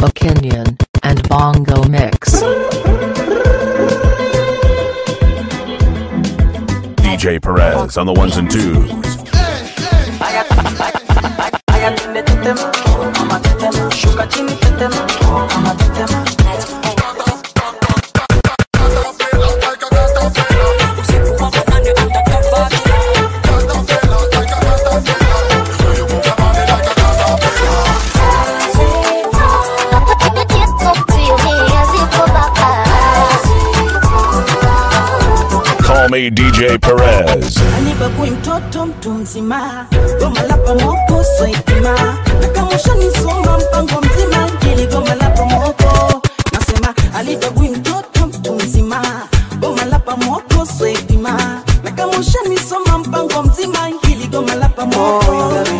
a Kenyan and bongo mix. DJ Perez on the ones and twos. Aya twende tetema, oh mama tetema, shuka chini tetema, oh mama tetema. Call me DJ Perez. Anibagui mtoto mtu mzima, goma la pamoko swaitima, na kama ushanisoma mpango mzima, jili goma la pamoko. Nasema alibagui mtoto mtu mzima, goma la pamoko swaitima, na kama ushanisoma mpango mzima, hili goma la pamoko.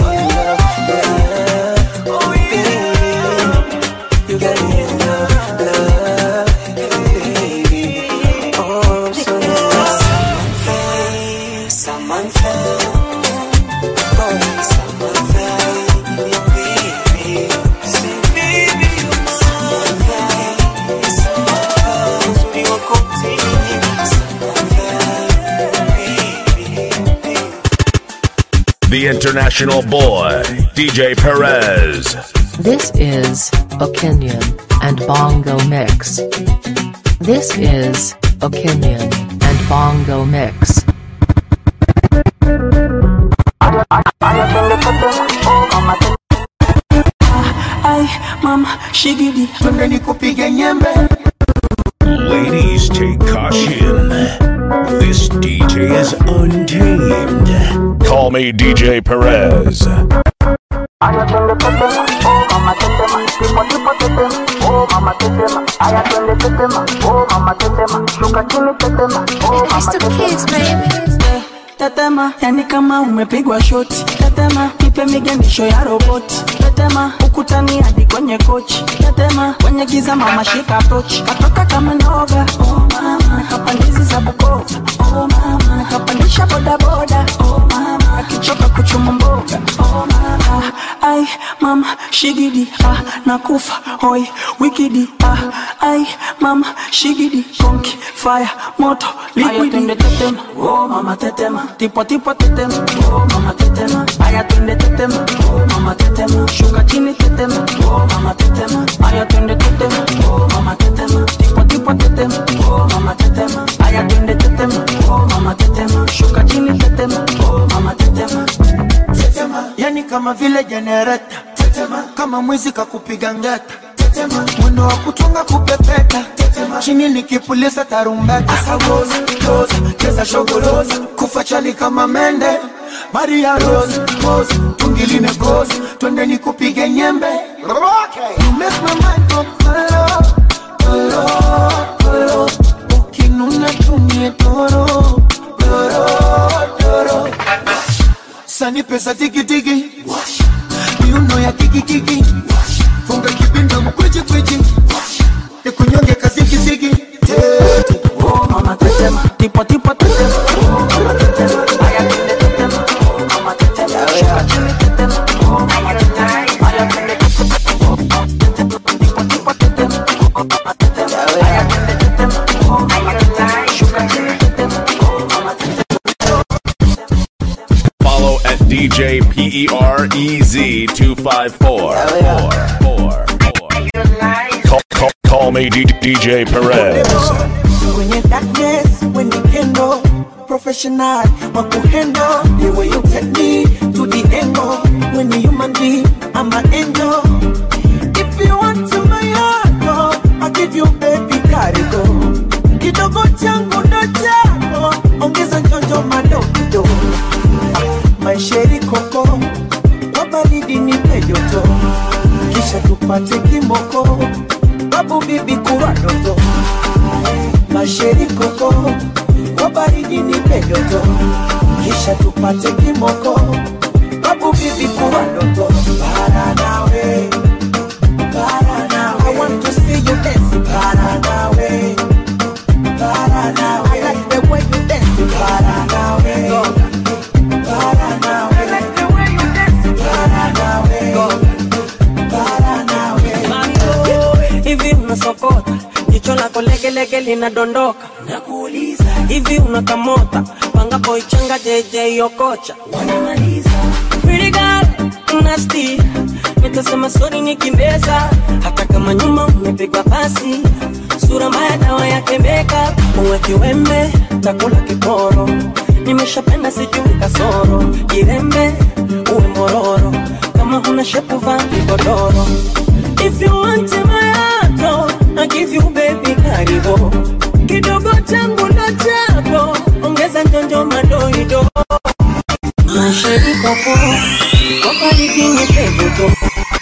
Oh, yeah. You got me in love, love, baby. Oh, I'm so Samantha, oh Samantha, your baby, say baby you're Samantha, Samantha, uzuri wako mtini, Samantha, baby. The international boy, DJ Perez. This is a Kenyan and bongo mix. This is a Kenyan and bongo mix. Ay, mama, shigidi, twende nikupige nyembe. Ladies, take caution. This DJ is untamed. Call me DJ Perez. Aya twende tetema, oh mama tetema, tipo tipo tetema, oh mama tetema. Aya twende tetema, oh mama tetema, shuka chini tetema, oh mama tetema. Eh, Tetema, yani kama umepigwa shoti. Tetema, nipe miganisho ya roboti. Tetema, ukutani hadi kwenye kochi. Tetema, kwenye giza mama shika tochi. Katoka kama noga, oh mama. Nakapandizi za Bukoba, oh mama. Nakapandisha boda boda, oh mama. Akichoka kuchuma mboga, oh mama. Ai, mama, shigidi, ah, nakufa, hoi, wikidi, ah, ai, mama, shigidi, konki, fire, moto, liquidi. Aya, tetema, oh mama tetema, tipo tipo tetema, oh mama tetema. Aya, twende tetema, oh mama tetema. Shuka chini tetema, oh mama tetema. Aya, twende tetema, oh mama tetema. Tipo tipo tetema, oh mama tetema. Aya, twende tetema, oh mama tetema. Shuka chini tetema, oh mama tetema. Tetema, yani kama vile jenereta Tetema, kama mwizi kakupiga ngeta Tetema, mwendo wa kutunga kupepeta Tetema, chini nikipuliza tarumbeta Asagoza, toza, keza shogoloza Kufa chali kama mende Maria Rose, pose, tungi limekoza Twende nikupige nyembe okay. You make my mind go kolo, kolo, kolo Ukinuna tumie toro, toro, toro Sani pesa tiki tiki Miuno ya kiki kiki Funga kibinda mkweji kweji Nikunyonge kaziki ziki Tete Oh mama tetema, tipo tipo tetema, oh mama tetema, aya twende tetema, oh mama tetema, shuka chini tetema, oh mama tetema, aya twende tetema, oh mama tetema, tipo tipo tetema, oh mama tetema, aya twende tetema, oh mama tetema, shuka chini tetema, oh mama tetema. Follow at DJ PEREZ 254. Call, call, call me D- DJ Perez. Kwenye darkness, when you handle Professional, wakuhandle The way you take me to the angle When you human being, I'm an angel If you want to my heart, oh, I'll give you baby karigo Kidogo changu ndo chako Ongeza njonjo madogo Maisheri koko Kwa baridi nipe joto Kisha tupate kimoko Babu bibi kurwa doto Masheri koko Kwa baridi nipe joto Kisha tupate kimoko Babu bibi kurwa doto Para nawe Para nawe I want to see you dance Para nawe Para nawe I like the way you dance Para nawe Para nawe I like the way you dance Para nawe Para nawe unasokota jicho lako legelege linadondoka nakuuliza hivi unakamota pangapo ichanga jeje okocha wanamaliza Pretty girl, nasty nitasema sori nikimbeza hata kama nyuma umepigwa pasi sura mbaya dawa yake makeup uwe kiwembe takula kiporo nimeshapenda sijui kasoro jirembe uwe mororo kama huna shepu vaa kigodoro if you want my heart I give you baby karibu kidogo changu ndo chako ongeza njonjo madoido masheri kwako kokalidini pevuto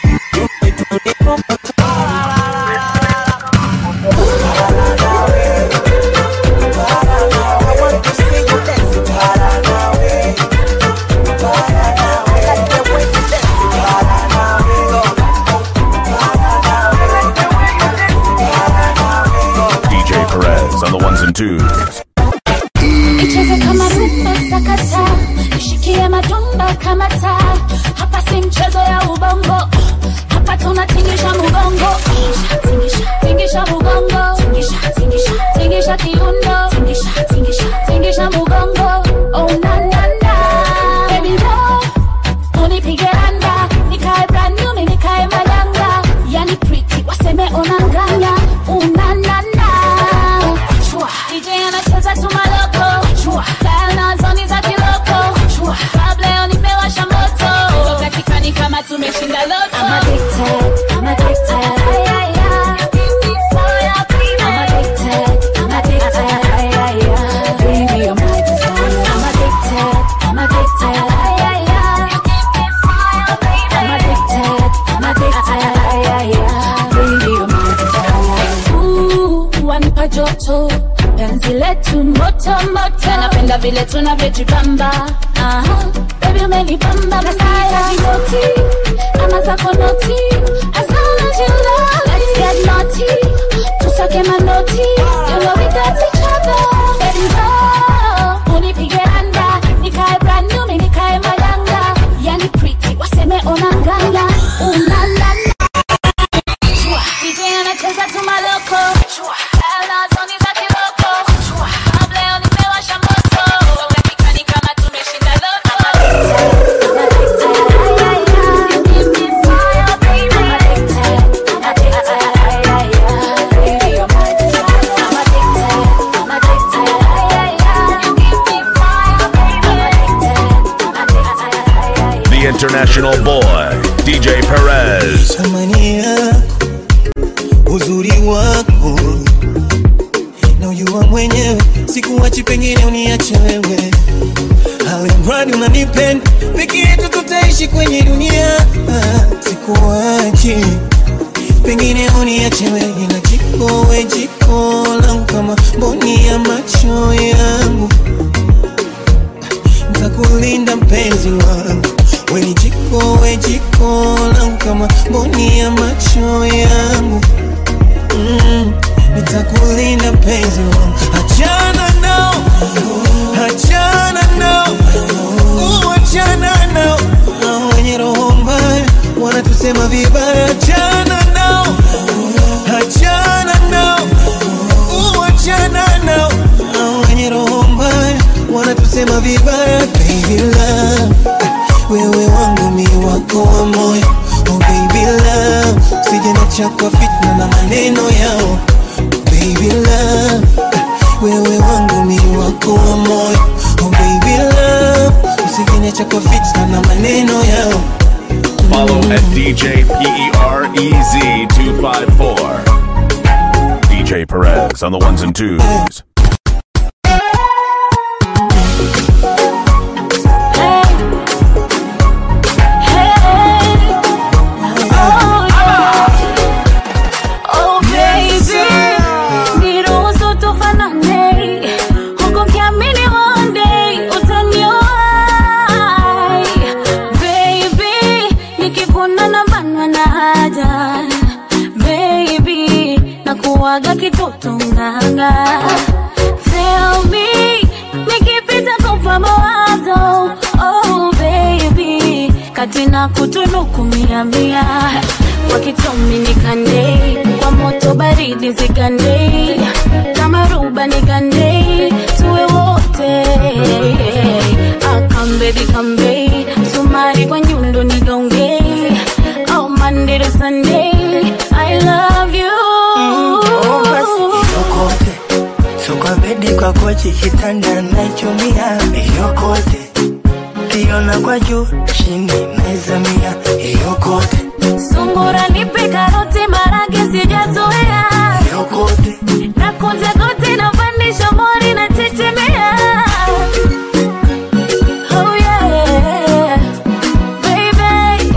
DJ Perez on the ones and twos. Icheze kama rumba sakata, ishikie madumba kama taa. Hapa si mchezo ya ubongo, hapa tunatingisha mugongo. Tingisha, tingisha mugongo, tingisha, tingisha, tingisha kiuno, tingisha, tingisha, tingisha mugongo. Oh na na na, baby love, unipige anda, nikae brand new, mimi nikae malanga. Yani pretty, waseme unanganya, una na na. Chua, DJ anacheza tu maloko Chua, style na zoni za kiloko Chua, club leo nimewasha moto Toka kikani kama tumeshinda loto I'm addicted, I'm addicted Ay, ay, ay. I'm addicted, I'm addicted Ay, ay, ay. Baby, you're my desire I'm addicted, I'm addicted Ay, ay, ay. I'm addicted, I'm addicted Ay, ay, ay. Baby, you're my desire Ooh, wanipa joto penzi letu moto moto napenda vile tunavyojipamba Aha, baby umenipamba kasaya noti ama zako noti as long as you love let's get naughty tusake manoti you know we got each other baby go unipige anda nikae brand new mimi nikae malanga yani pretty waseme unanganya unalala DJ anacheza tu maloko Ala zoni za kiloko Kabla leo nimewasha moto Toka kikani kama tumeshinda loto I'm addicted, ay, ay, ay. You give me fire, baby. I'm addicted, I'm addicted, ay, ay, ay. Baby, you're my desire. I'm addicted, I'm addicted, ay, ay, ay. You give me fire, baby. I'm addicted, I'm addicted, ay, ay, ay. The international boy, DJ Perez. thamani yako, uzuri wako na ujua mwenyewe, sikuwachi, pengine uniache wewe, alimradi unanipenda, peke yetu tutaishi kwenye dunia. Ah, Sikuwachi, pengine uniache wewe, na jiko we jiko langu kama mboni ya macho yangu nitakulinda mpenzi wangu, we ni jiko, we jiko langu kama mboni ya macho yangu mm, nitakulinda mpenzi wangu, achana nao, achana nao, uh, achana nao, na wenye roho mbaya wanatusema vibaya, achana nao, achana nao, uh, achana nao, na wenye roho mbaya wanatusema vibaya, baby love, wewe wangu mi wako wa moyo, oh baby love, sije nacha kwa fitna na maneno yao, baby love, wewe wangu mi wako wa moyo, oh baby love, usije nacha kwa fitna na maneno yao. Follow at DJ PEREZ 254. DJ Perez on the ones and twos. Waga kitoto nganga Tell me Nikipita kupa mawazo Oh baby Kati na kutunuku mia mia Wakitomi nikande Kwa moto baridi baridi zigande kama ruba nigande tuwe wote akambebi kambe sumari kwa nyundo nigaunge oh, Monday to Sunday I love you Oh, basi yokote so kwa bedi kwa kochi kitanda naichumia yokote kiona kwa juu chini naizamia yokote sungura nipe karoti marage sijazoea yokote na kunja goti na pandisha mori na chechemea oh yeah baby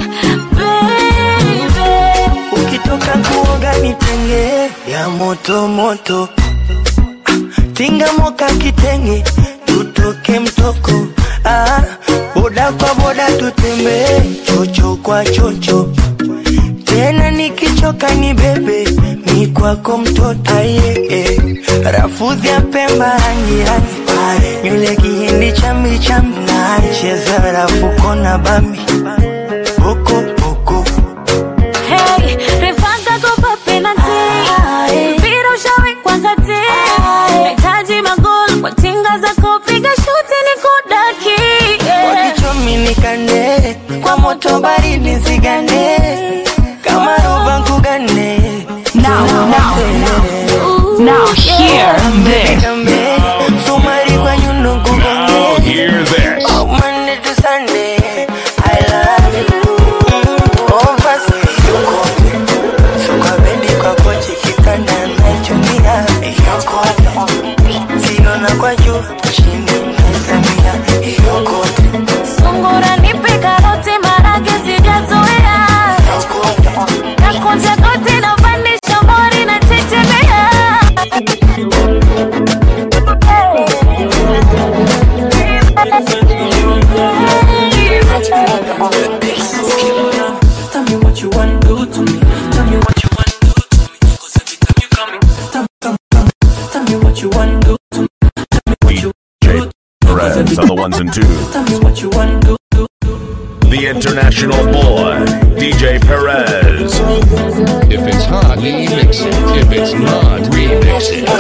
baby ukitoka kuoga nitenge ya moto moto tinga moka kitenge tutoke mtoko ah, boda kwa boda tutembee chocho kwa chocho tena nikichoka ni bebe mi kwako mtoto aye eh. rafudhi ya pemba rangi rangi nywele kihindi chambi chambi cheza rafuko na bambi boko boko Hey, refanga kopa penalty. Mpira ushawekwa kati. Nahitaji magoli kwa tinga zako, piga shuti nikudaki. Yeah. wakichomi nikande kwa moto baridi zigande kama roba nkugane Now, now, Now hear this. Nikambe, sumari kwa nyundo Now kugonge hear this. Oh, Monday to Sunday, I love you. Oh, basi yokote. So kwa bedi kwa kochi kitanda naichumia yokote. Siona kwa juu chini naizamia yokote. Sungura nipe karoti, marage sijazoea. Na kunja goti na pandisha mori na chechemea. Tell me what you want do to me. Tell me what you want do to me. Cause every time you coming, tell, tell, tell, tell me what you want do to me. Tell me what you DJ Perez on the ones and twos. Tell me what you want do. do, do. The international boy, DJ Perez. If it's hot, remix it. If it's not, remix it.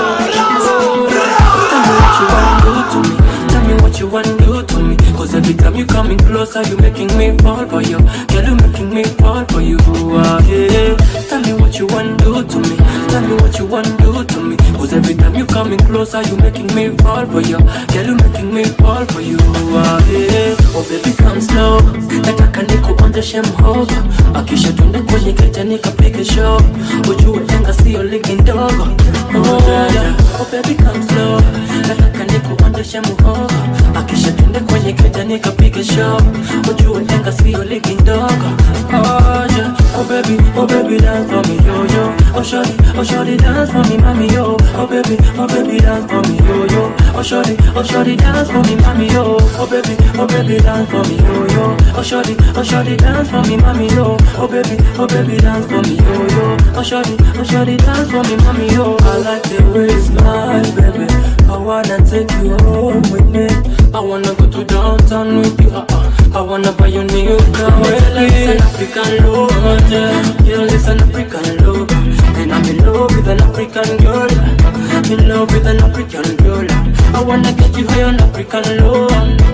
Tell me what you want do to me. Tell me what you want do to me. Cause every time you coming closer, you making me fall for you. Girl, you making me fall for you. Ah, yeah. Tell me what you want do to me. Tell me what you want do to me. Cause every time you coming closer, you making me fall for you. Girl, you making me fall for you. Ah, yeah. Oh baby, come slow. Nataka nikuonjeshe mhogo. Akisha tunde kwenye keja nikapige show. Ujue enga sio ligi ndogo. Oh, yeah. oh baby, come slow. Nataka nikuonjeshe mhogo. Akisha tunde kwenye keja nikapige show. Ujue enga sio ligi ndogo. Oh, yeah. oh baby, oh baby, dance for me, yo yo. Oh shorty, oh shorty, dance for me, mommy, yo. Oh baby, oh baby, dance for me, yo yo. Oh shorty, oh shorty, dance for me, mommy, yo. Oh baby, oh baby, dance for me, yo yo. Oh shorty, oh shorty, dance for me, mommy, yo. Oh baby, oh baby, dance for me, yo yo. Oh shorty, oh shorty, dance for me, mommy, yo. I like the way you smile, baby. I wanna take you home with me. I wanna go to downtown with you. Uh-uh. I wanna buy you new car. Well, it's an African love, yeah. Girl, it's an African love. And I'm in love with an African girl. In love with an African girl. I wanna get you high on African love.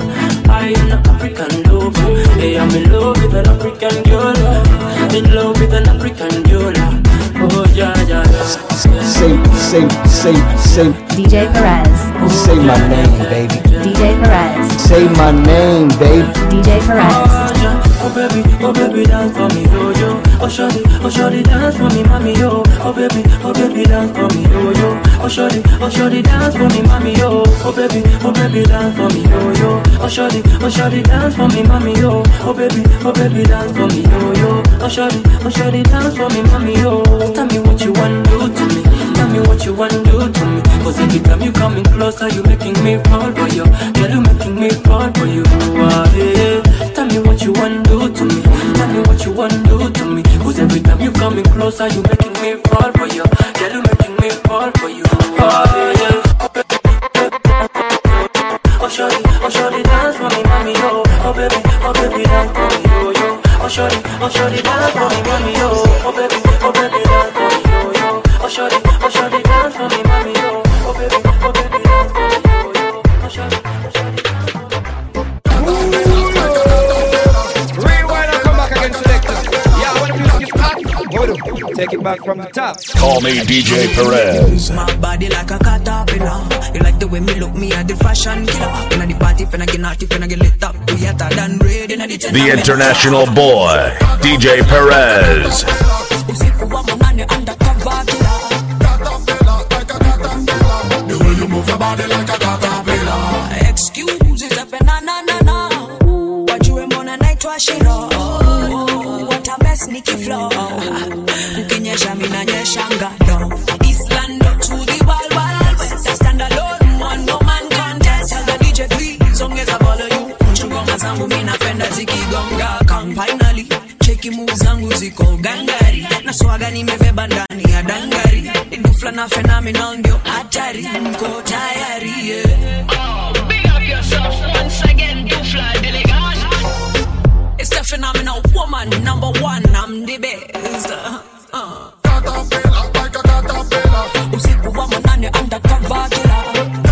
I am an African love. Hey, I'm in love with an African girl. In love with an African girl. Oh, yeah, yeah, yeah. Say, say, say, say, DJ Perez. say my name, baby. DJ Perez. Say my name, baby. DJ Perez. Oh baby, oh baby, dance for me, yo yo. Oh shorty, oh shorty, dance for me, mommy, yo. Oh baby, oh baby, dance for me, yo yo. Oh shorty, oh shorty, dance for me, mommy, yo. Oh baby, oh baby, dance for me, yo yo. Oh shorty, oh shorty, dance for me, mommy, yo. Oh baby, oh baby, dance for me, yo yo. Oh shorty, oh shorty, dance for me, mommy, yo. Tell me what you want do to me. Tell me what you want do to me. Cause every time you coming closer, you making me fall for you. Girl, you making me fall for you. Ah, yeah. Tell me what you want do to me. Tell me what you want do to me. Cause every time you coming closer, you making me fall for you. Girl, you making me fall for you. Ah, yeah. Oh shorty, oh shorty, dance for me, mommy, yo. Oh baby, oh baby, dance for me, yo, yo. Oh shorty, oh shorty, dance for me, mommy, yo. Oh baby, oh baby, dance for me, yo, yo. Oh shorty, Take it back from the top. Call me DJ Perez. My body like a caterpillar. You like the way me look, me at the fashion killer. Inna the party, finna get naughty, finna get lit up. We hotter than red inna the The international boy, DJ Perez. Usiku wa manane undercover killer. The way you move your body like a caterpillar. Excuses epe na na na na. Wajue mbona naitwa Shiro. What a mess Nicky Flow. Kukinyesha mina nyeshanga do. Eastland to the wild wild west. I stand alone, one no man contest. Tell the DJ please ongeza volume. Chungoma zangu mi napenda zikigonga. Come finally. Cheki moves zangu ziko gangari. Na swaga nimebeba ndani ya dangari. Dufla na phenomenal ndio hatari. Mko tayari yeah. Big up yourself once again, Dufla Delegat. It's the phenomenal woman, number one, I'm the best. Uh. Usiku wa manane undercover killer.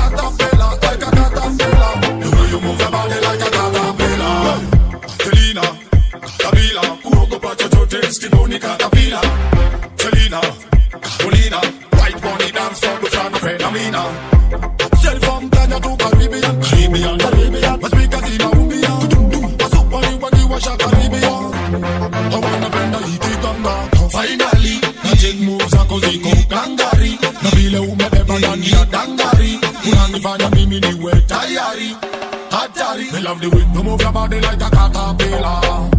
The way you move your body like a caterpillar. Selena, Caterpillar, kuogopa chochote, stingoni caterpillar. Selena, Carolina, white bunny dance from the front of Philomena. Shell from Ghana to Caribbean, Caribbean, Caribbean. Masika zina umbia, wasupani wakiwasha Caribbean. I wanna bend the hiki ganga. Finally, na take moves zako ziko gangari. Na vile umebeba ndani ya dangari. Unanifanya mimi niwe tayari. Hatari. Me love the way you move your body like a caterpillar.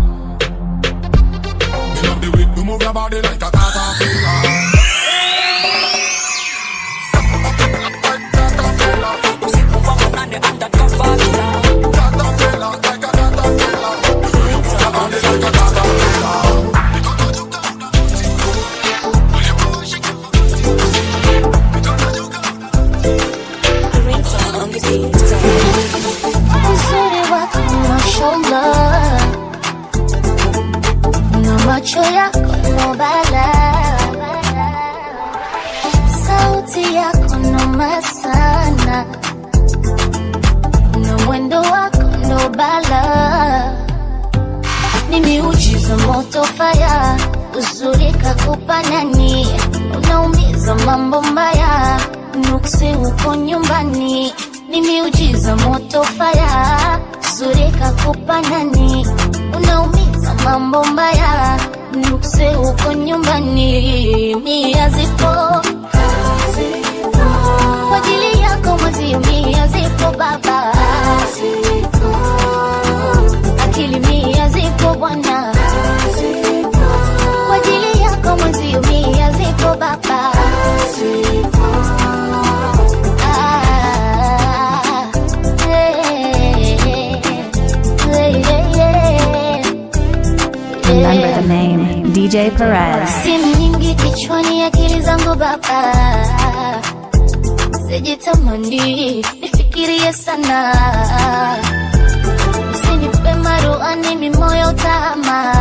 Me love the way you move your body like a caterpillar. Usiku wa manane undercover killer. Uzuri wako mashallah, na macho yako no bala, sauti yako noma sana, na mwendo wako ndo bala, ni miujiza moto faya, uzuri kakupa nani, unaumiza mambo mbaya, nuksi uko nyumbani, ni miujiza moto faya, uzuri kakupa nani, unaumiza mambo mbaya, nuksi uko nyumbani, mia zipo kwa ajili yako mwezi mia zipo baba, akili mia zipo bwana, kwa ajili yako mwezi mia zipo baba. Ah, eh, eh, eh, Remember the name DJ Perez. Simu nyingi kichwani, akili zangu baba, sijitamani nifikirie sana, usinipe maruani mimoyo tama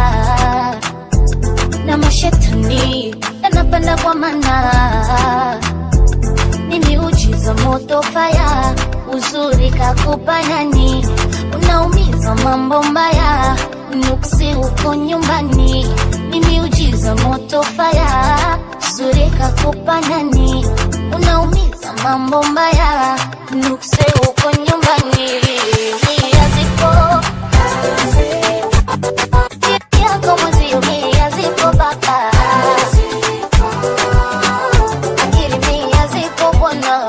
na mashetani yanapanda kwa mana ni miujiza moto faya, uzuri kakupa nani, unaumiza mambo mbaya, nuksi uko nyumbani, ni miujiza moto faya, uzuri kakupa nani, unaumiza mambo mbaya, nuksi uko nyumbani, mia zipo yako mwezi mia zipo baba akili mia zipo bwana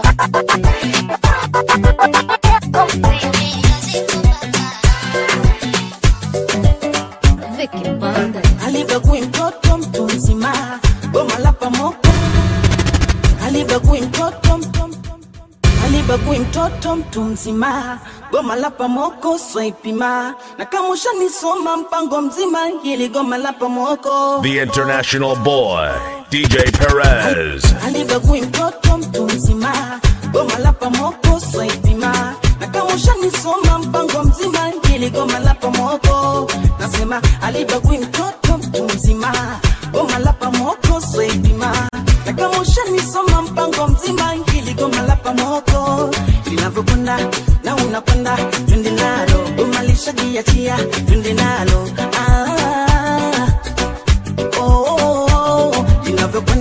Vicky Banda alibagui mtoto mtu mzima, goma la pamoko alibagui mtoto mtu alibagui mtoto mtu mzima, goma la pamoko swaipima, na kama ushanisoma mpango mzima, hili goma la pamoko The international boy, DJ Perez. alibagui mtoto mtu mzima, goma la pamoko swaipima, na kama ushanisoma mpango mzima, hili goma la pamoko nasema alibagui mtoto mtu mzima, goma la pamoko swaipima, na kama ushanisoma mpango mzima, hili goma la pamoko linavyokwenda na unakwenda, twende nalo, goma lishajiachia, twende nalo ah, oh, oh, oh,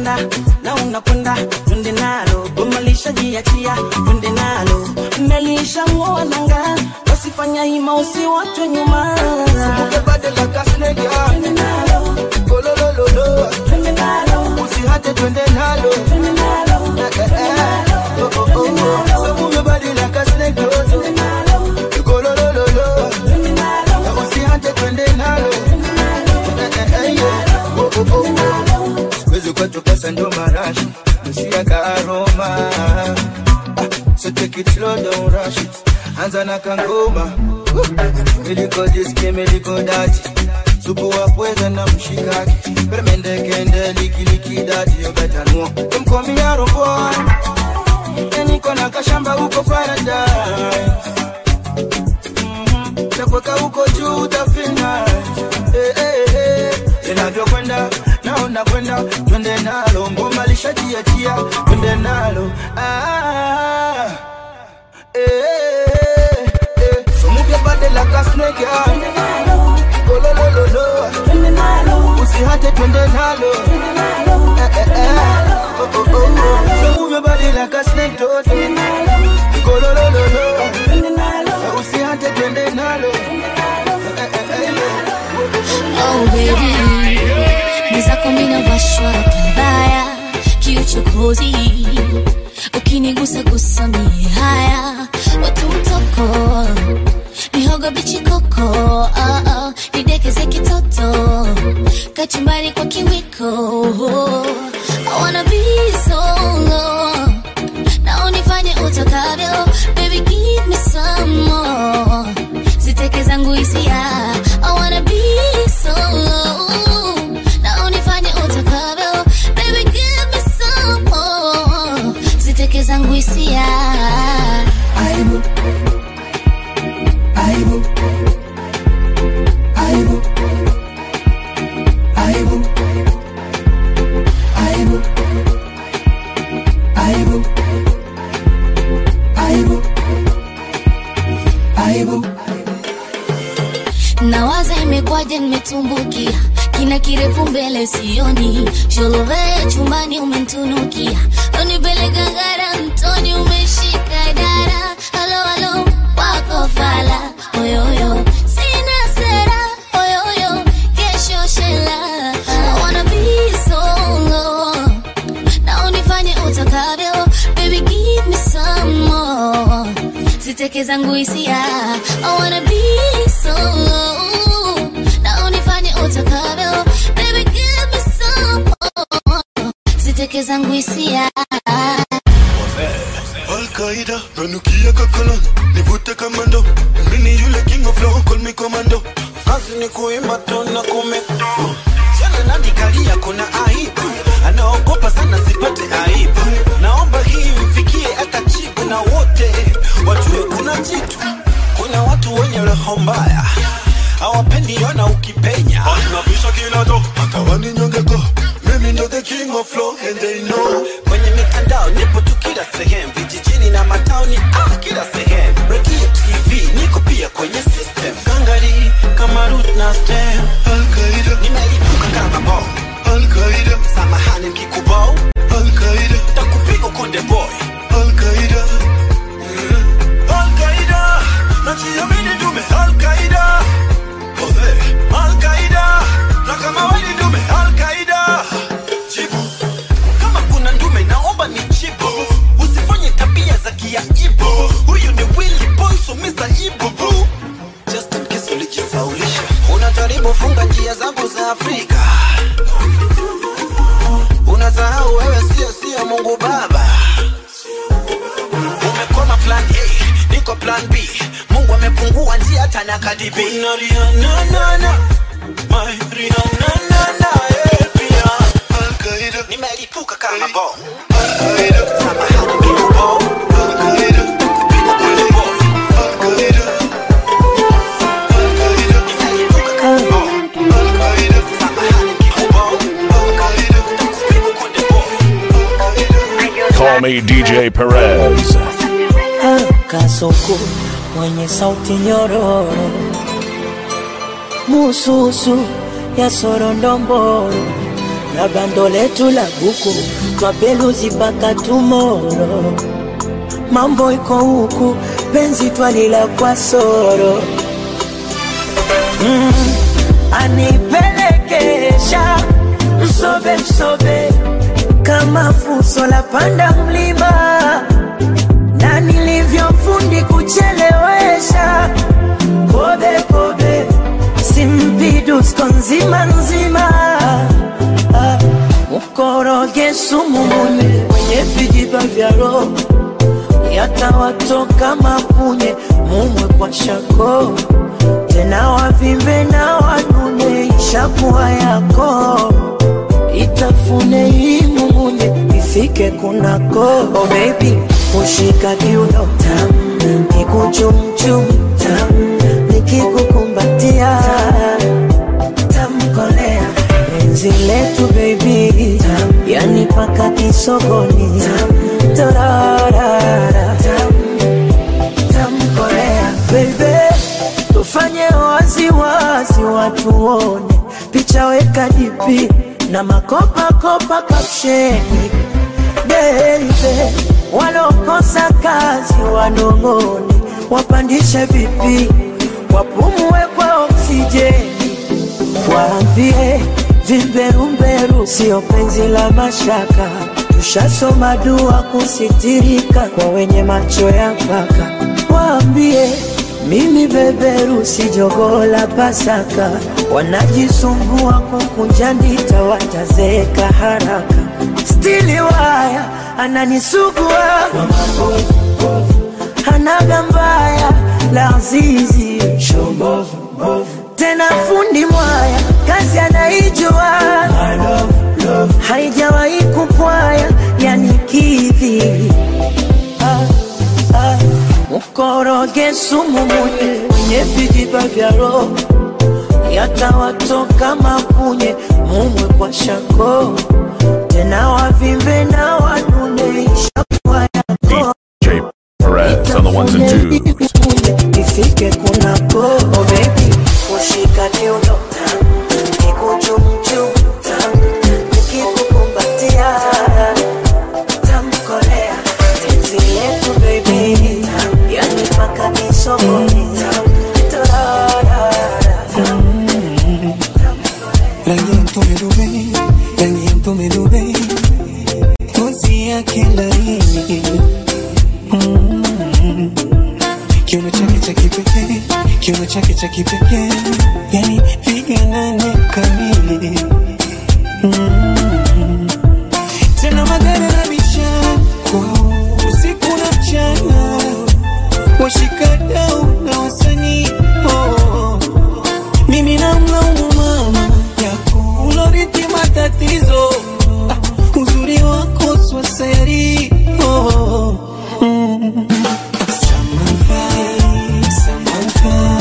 unakwenda na unakwenda twende nalo goma lishajiachia twende nalo melishamua nanga wasifanya hima usiwachwe nyuma Twende nalo. Twende nalo. usihate twende nalo Twende nalo. Eh, eh, eh. Oh, oh, oh, oh. So move your body like a snake, oh, oh. Go, lo, lo, lo, lo. Na usihate twende nalo Eh, eh, eh, yeah. Oh, oh, oh, oh. Siwezi kutoka sando marashi Msia aroma So take it slow, don't rush it Anza na kangoma Miliko diski, miliko dati Supu wa pweza na mshikaki Permende kende liki liki dati You better know Don't call me a boy Yeah, niko na kashamba huko paradise Mhm. Takweka huko juu utafina Eh, eh, eh. Inavyokwenda naona kwenda twende nalo ngoma lishajiachia twende nalo ah, eh, eh, eh. So move your body like a snake yeah. Go lo lo lo lo Usihate twende nalo eh, eh, eh. Oh, oh, oh, oh. So move your body like a snake toto Go lo lo lo lo Usihate twende nalo eh, eh, eh, yeah. Oh baby, mwenzako mina washwa pabaya kiuchokozi, ukinigusa gusa mie haya watu mtoko mihogo bichi koko oh, oh, nidekeze kitoto kachumbari kwa kiwiko I wanna be solo na unifanye utakavyo baby give me some more ziteke zangu hisia I wanna be solo na unifanye utakavyo baby give me some more ziteke zangu hisia Aibu. Aibu. Aibu. Aibu. Aibu. Aibu. Aibu. Aibu. nawaza imekwaje nimetumbukia kina kirefu mbele sioni sholove chumbani umentunukia unipeleka ngara mtoni umeshika dara halo halo wako fala oyoyo sina sera oyoyo kesho shela I wanna be solo na unifanye utakavyo baby give me some more ziteke zangu hisia I wanna be solo na unifanye utakavyo baby give me some more ziteke zangu hisia Al-Qaida, nanukia kakolon, nivute kamando Mini yule king of law, call me commando Kazi ni kuimba tu na kumekto Jana nandikalia kuna aibu Anaogopa sana sipate aibu Naomba hii mfikie hata chibu na wote Wajue kuna jitu Kuna watu wenye roho mbaya Hawapendi ona ukipenya Wanabisha kila do, hata waninyongeko Mimi ndo the king of flow and they know Kwenye mitandao nipo tu kila sehemu Vijijini na mataoni ah, kila sehemu Radio TV niko pia kwenye system Gangari kama root na stem Al-Qaida Nimelipuka kama bom Al-Qaida Samahani mkikubao Al-Qaida Takupiga konde boy Al-Qaida Al-Qaida Najiamini dume Al-Qaida Jose Al-Qaida Na kama wewe ni dume Al-Qaida Jibu kama kuna ndume naomba ni jibu usifanye tabia za kiaibu huyu ni Willy Boy so Mr. Ibu boo just in case ulijisaulisha unajaribu funga njia zangu za Afrika unasahau wewe sio sio Mungu Baba umekoma plan A niko plan B Mungu amefungua njia hata na Cardi B na Rihanna na na my Rihanna na na eh, pia Al-Qaida nimelipuka kama bom Al-Qaida samahani mimi bom Al-Qaida kupiga kwenye bom Al-Qaida Al-Qaida nimelipuka kama bom Al-Qaida samahani mimi bom Al-Qaida kupiga kwenye bom Call me DJ Perez. kasoko mwenye sauti nyororo mususu ya sorondomboro na bando letu la buku twapeluzi mpaka tumoro mambo iko huku penzi twalila kwa soro mm, anipelekesha msobe msobe kama fuso la panda mlima na nilivyofundi kuchelewesha kobe kobe simpidusko nzima nzima Ah, mkoroge sumu mune kwenye vijiba vya roho yatawatoka mapunye mumwe kwa shako tena wavimbe na wanune ishakuwa yako itafune hii mumunye ifike kunako oh baby kushika kiuno tam nikuchumchum tam nikikukumbatia tamkolea penzi letu baby tam yani paka kisogoni tam torarara tam tamkolea baby tufanye wazi wazi watu wone picha weka dipi na makopa kopa kapsheni baby walokosa kazi wanong'one wapandishe vipi wapumue kwa oksijeni waambie vimberumberu sio penzi la mashaka tushasoma dua kusitirika kwa wenye macho ya mpaka waambie mimi beberu si jogoo la pasaka wanajisumbua kukunja ndita watazeeka haraka stili waya ananisugua hanaga mbaya la zizi tena fundi mwaya kazi anaijua haijawahi kupwaya yani kidhi ah, ah. mkoroge sumu munye kwenye vijiba vya roho yatawatoka mapunye mumwe kwa shako tena wavimbe na wanune ishakuwa yako J Perez on the ones and twos. ifike kunako oh baby kushika kiuno nikuchumchum nikikukumbatia tamkolea penzi letu baby yani paka kisogoni rangi ya mtume Dubai, rangi ya mtume Dubai, ngozi yake laini Mm. kiuno chake cha kipekee, kiuno chake cha kipekee, yani viganane kamili Mm. tena magari na vichako usiku na mchana, washikadau na wasanii oh. mimi namlaumu mama yako ulorithi matatizo ah, uzuri wako swaseri oh. mm. Samantha, Samantha,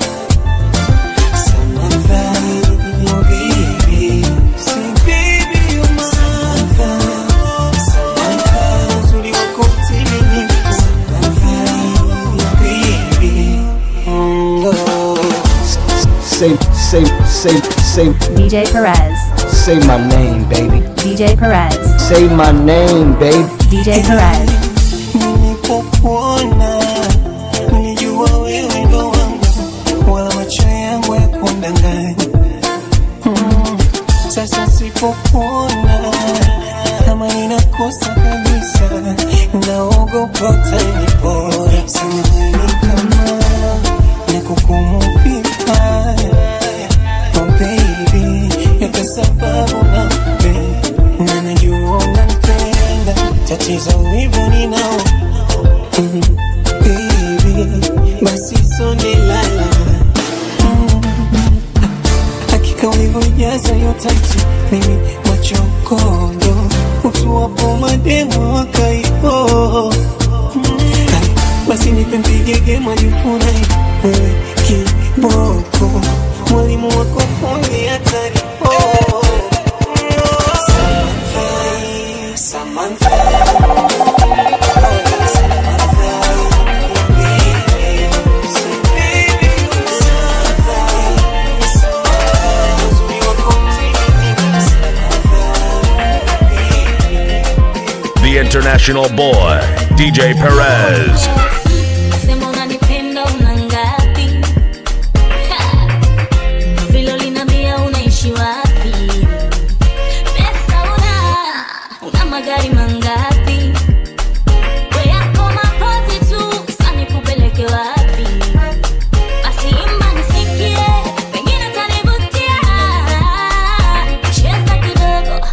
Samantha, oh baby. Say baby you're mine. Samantha, Samantha, uzuri wako mtimilifu. Samantha, oh baby. Mm, oh. Say, say, say, say, DJ Perez. say my name, baby. DJ Perez. Say my name, baby. DJ Perez. nilipokuona nilijua wewe ndo wangu wala macho yangu ya kundanganya mm. sasa sipokuona kama ninakosa kabisa naogopa utanipora samahani kama nakukumu vibaya oh baby yote sababu nampenda na najua unampenda tatizo hivyo ninao Mm, baby, basi sonde lala Mm, hakika ulivyojaza hiyo tatu mimi machokondo utuwapo mademo wakaipo basi nipe mpigege majifurahi wewe kiboko mwalimu wako fundi hatari oh. Samantha, Samantha. international boy, DJ Perez. Sema unanipenda una ngapi? Ha! Vile uliniambia unaishi wapi? Pesa una, una magari mangapi? We yako mapozi tu, sasa nikupeleke wapi? Basi imba nisikie, pengine utanivutia. Cheza kidogo.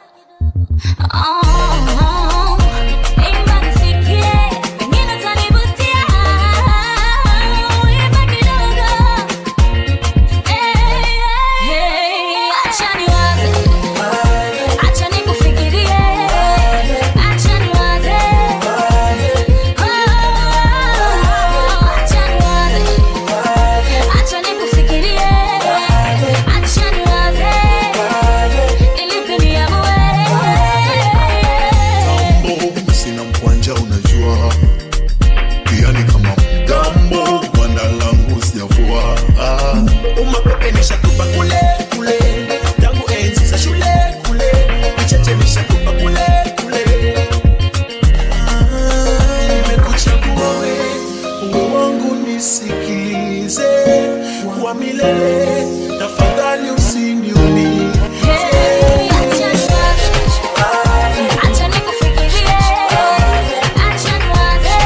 Oh, imba nisikie, pengine utanivutia. Imba kidogo. Hey, hey, acha niwaze. Acha nikufikirie. Acha niwaze. Oh, acha niwaze. Acha nikufikirie. Acha niwaze. Nilipe niamue. Gambo, sina mkwanja unajua pia ni kama mgambo gwanda langu sijavua ah. umapepe nishatupa kule kule tangu enzi za shule kule vicheche nishatupa kule kule Ah, nimekuchagua we uwe wangu nisikize wa milele tafadhali usiniumize Acha nikufikirie. Acha niwaze.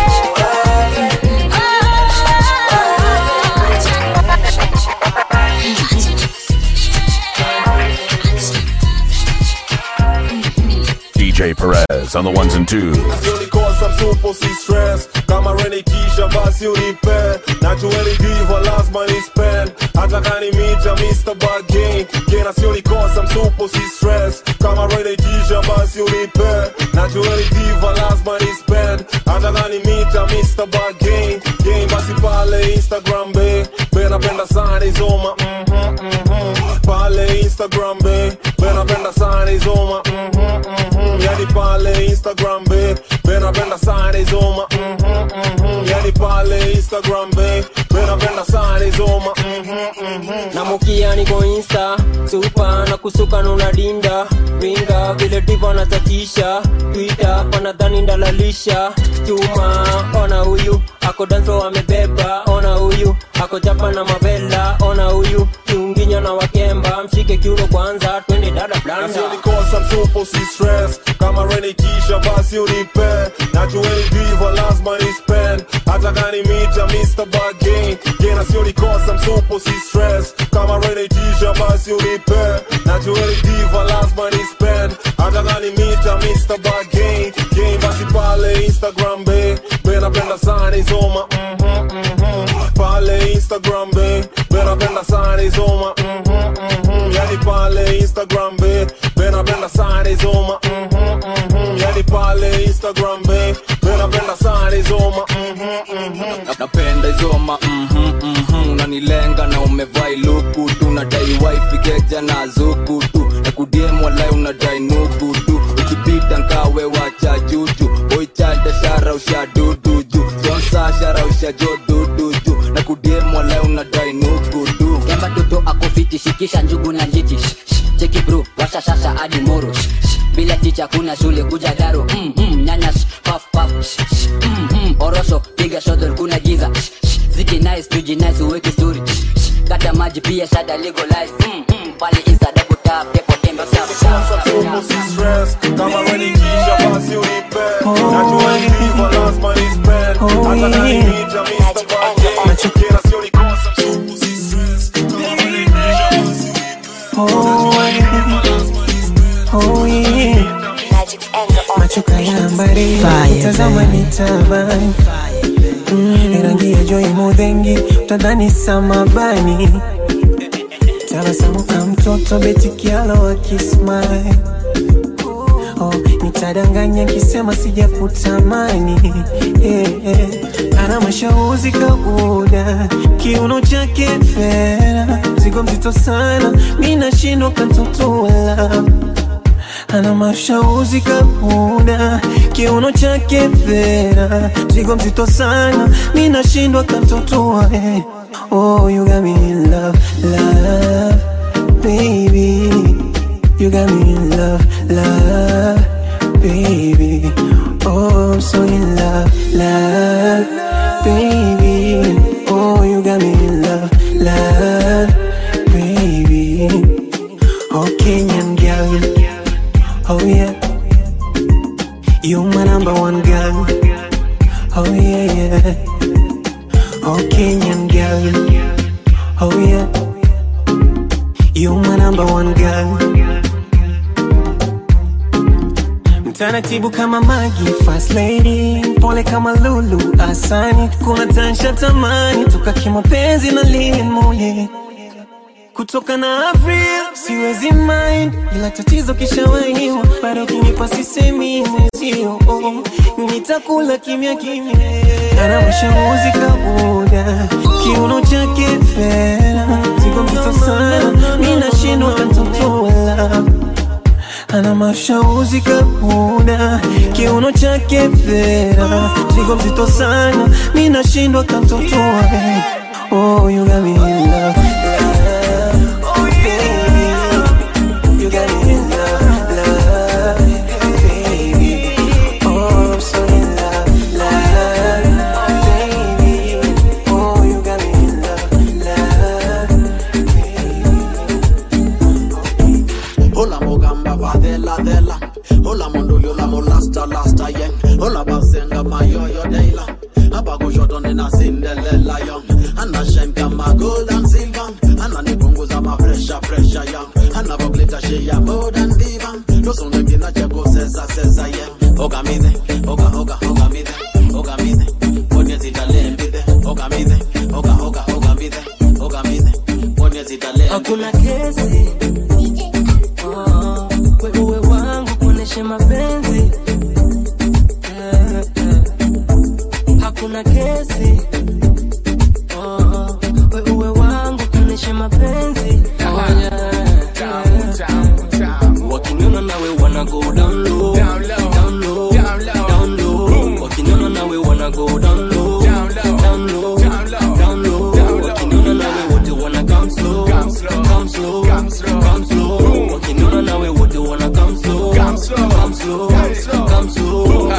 DJ Perez on the ones and twos. ulikosa msupo si stress kama renikisha basi unipe najueni diva lazima ni spend hata kani mita Mr. Bargain kena si ulikosa msupo si stress kama renikisha basi unipe najueni diva lazima ni spend hata kani mita Mr. Bargain game basi pale Instagram be be napenda sana izoma mhm mhm pale Instagram be be napenda sana izoma mhm mhm yani pale Instagram be be napenda sana izoma mhm mhm yani pale Instagram be be napenda sana izoma mhm mhm namukia niko insta supa na kusuka nuna dinda winga vile diva natatisha twita panadhani ndalalisha chuma ona huyu ako danso amebeba ona huyu ako japa na mavela ona huyu kiunginya na wakemba mshike kiuno kwanza twende dada blanda nasionikosa msupo si stress kama renikisha basi unipe najueni diva lazima ni spend hata kani mita Mr. Bargain gena sionikosa msupo si stress kama renikisha basi unipe najueni diva lazima ni spend hata kani mita Mr. Bargain game basi pale Instagram be be napenda sana izoma mhm mhm pale Instagram be be napenda sana izoma mhm mhm yani pale Instagram be be napenda sana izoma mhm mhm yani pale Instagram be be napenda sana izoma mhm mhm Na- napenda izoma mhm, mhm, unanilenga na umevai luku tu nadai wifi keja na zuku tu na kudiem walai unadai nuku tu ukipita nkawe wacha juju oichada shara usha dudu ju sonsa shara usha jo dudu ju na kudiem walai unadai nuku tu kemba toto akofiti shikisha njugu na njiti Shh, shh, cheki bro washa shasha hadi moro Shh, shh, bila ticha kuna shule kuja daro mm, mm, nyanya shh, paf paf Shh, shh, mm, mm, orosho piga shodol kuna giza Shh, shh, ziki nice tuji nice uweke story Shh, shh, kata maji pia shada legalize mm, mm, pale insta double tap pepo tembe tap tap msupo si stress kama renikisha basi unipe najueni diva lazima ni spend hata kani mita Mr. Bargain gena sionikosa msupo si stress kama renikisha basi Oh, yeah. macho kayambari Fire, tazama baby. ni tabani Mm, rangi ya joi mudhengi utadhani samabani tabasamu ka mtoto betikialo akismai oh, nitadanganya kisema sijakutamani yeah, yeah. ana mashauzi kauda kiuno chake fera zigo mzito sana mi nashindwa kantotola ana mashauzi kabuda kiuno chake fera zigo mzito sana mi nashindwa kantotoa eh. oh, you got me in love, love, baby You got me in love, love, baby You my number one girl. Oh yeah, yeah. Oh Kenyan girl. Oh yeah. You my number one girl. Mtaratibu kama Magi, fast lady, pole kama Lulu, Asani, kuna tansha tamani, toka kimapenzi na limo yeah. Kutoka na Avril siwezi mind, ila tatizo kishawahiwa, bado kinipa sisemi mwezio, oh, nitakula kimya kimya, ana mashauri kabuda, kiuno chake fera, ziko mzito sana, mi nashindwa kantotola ana mashauzi kabuda, kiuno chake fera, ziko mzito sana, mi nashindwa kantotoa, oh, you got me in love. Hola mogamba vadela dela Hola mondulio la molasta lasta yen Hola basenga mayoyo deila Hapa kushoto nina Cinderella young Ana shine kama gold and silver Ana nipunguza ma pressure pressure young Ana voglita she ya more than diva Doso ngina cheko sesa sesa yeah Oga mide, oga oga oga mide Oga mide, ponye zitale mbide Oga mide, oga oga oga mide Oga mide, ponye zitale hakuna kesi Oh, we uwe wangu kuoneshe mapenzi Eh, eh. hakuna kesi Oh, we uwe wangu kuoneshe mapenzi Oh, yeah. wakiniona nawe wana go down low down low down low wakiniona nawe wana go down low down low down low wakiniona nawe wote wana come slow come slow come slow wakiniona nawe wote wana come slow come slow come slow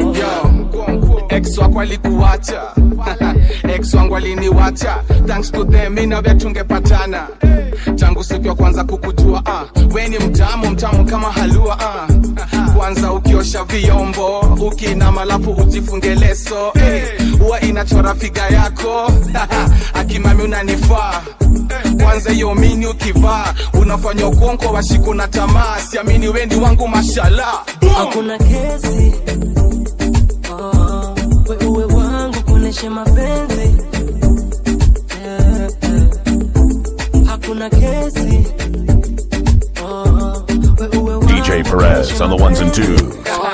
Yo, ex wako alikuacha ex wangu aliniwacha thanks to them mi nawe tungepatana tangu siku ya kwanza kukujua ah. we ni mtamu mtamu kama halua ah. kwanza ukiosha vyombo ukinama alafu ujifunge leso eh, huwa inachora figa yako akimami unanifaa kwanza hiyo mini ukivaa unafanya ukonko washiku na tamaa siamini wendi wangu mashala hakuna kesi Oh, we uwe wangu kuoneshe mapenzi Eh, eh. hakuna kesi Oh, we uwe wangu DJ Perez on the ones and twos.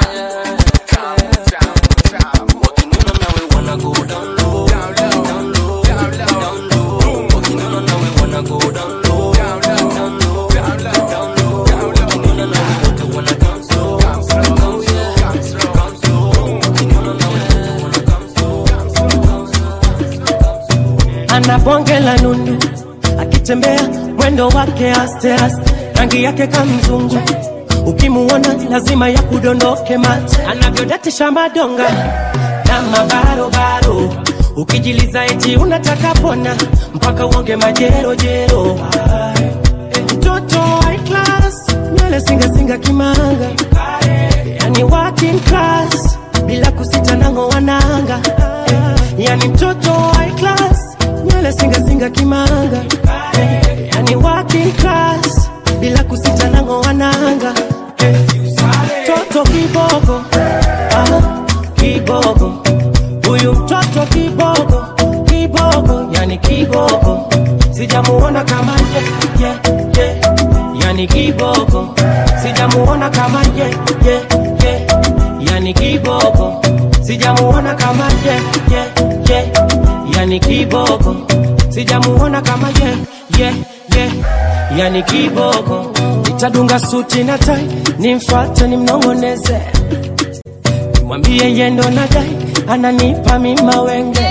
ana bonge la nundu, akitembea mwendo wake aste aste, rangi yake kamzungu, ukimuona lazima ya kudondoke mate, anavyodatisha madonga na mabarobaro, ukijiliza eti unataka pona mpaka uonge majerojero. Eh, Mtoto high class, nywele singasinga kimanga, yani working class, bila kusita nango wananga, yani mtoto high class nywele singasinga kimanga eh, yani working class bila kusita nango wananga eh, toto kibogo ah, kibogo huyu mtoto kibogo kibogo yani kibogo sijamuona kama ye, ye, ye. yani kibogo sijamuona kama ye, ye, ye. yani kibogo sijamuona kama ye, ye, ye. yani kiboko sijamuona kama ye, ye, ye. yani kiboko nitadunga suti na tai nimfate nimnongoneze nimwambie yendo na dai ananipa mima wenge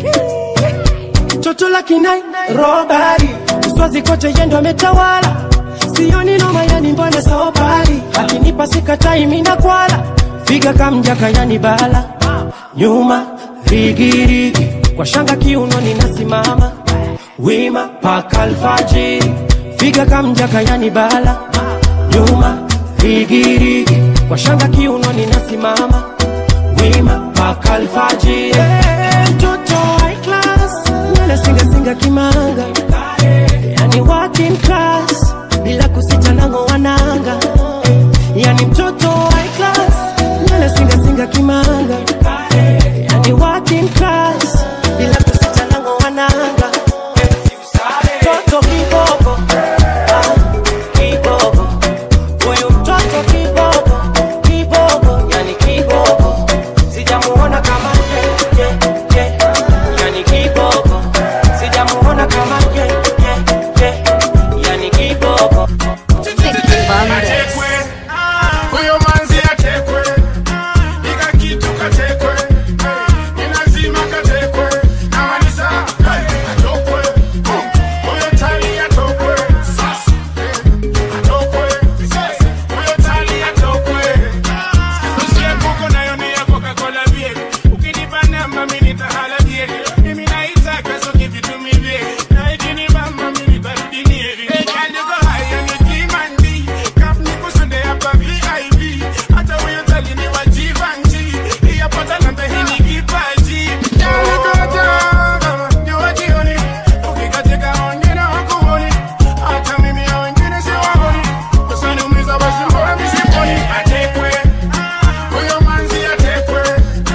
toto la kinai robari uswazi kote yendo ametawala sioni noma yani mbona saobari akinipa sikatai mina kwala figa kamjaka yani bala nyuma rigirigi kwa shanga kiuno ninasimama wima paka alfajiri figa kamjaka yani bala nyuma rigirigi kwa shanga kiunoni nasimama wima mpaka alfajiri mtoto high class nywele singasinga kimanga yani working class bila kusita nango wananga yani mtoto high class nywele singasinga kimanga yani working class bila kusita nango wananga mtoto kiboko ah, kiboko huyu mtoto kiboko kiboko yani kiboko sijamuona kama ye, ye, ye. yani kiboko sijamuona kama ye, ye, ye. yani kiboko Atekwe, huyo manzi atekwe, ika kitu katekwe, ni lazima katekwe, na malisa, atokwe, huyo tali atokwe, sasa, atokwe, huyo tali atokwe. Usiye kuko nayo ni ya Coca-Cola beer. Ukinipa namba mimi nitahala beer. Mimi naitaka so give it to me beer. Na ikinibamba mimi nitarudi nieri. Hey, girl, you go high on your kimandi. Kap niko sunde hapa VIP. Hata huyo tali ni wa Givenchy. Hii hapa talanta hii ni kipaji. Girl, you go down. Jua jioni. Ukikatika wengine hawakuoni. Hata mimi hao wengine siwaoni. Usiniumiza basi mbona misiponi. Atekwe. Huyo manzi atekwe,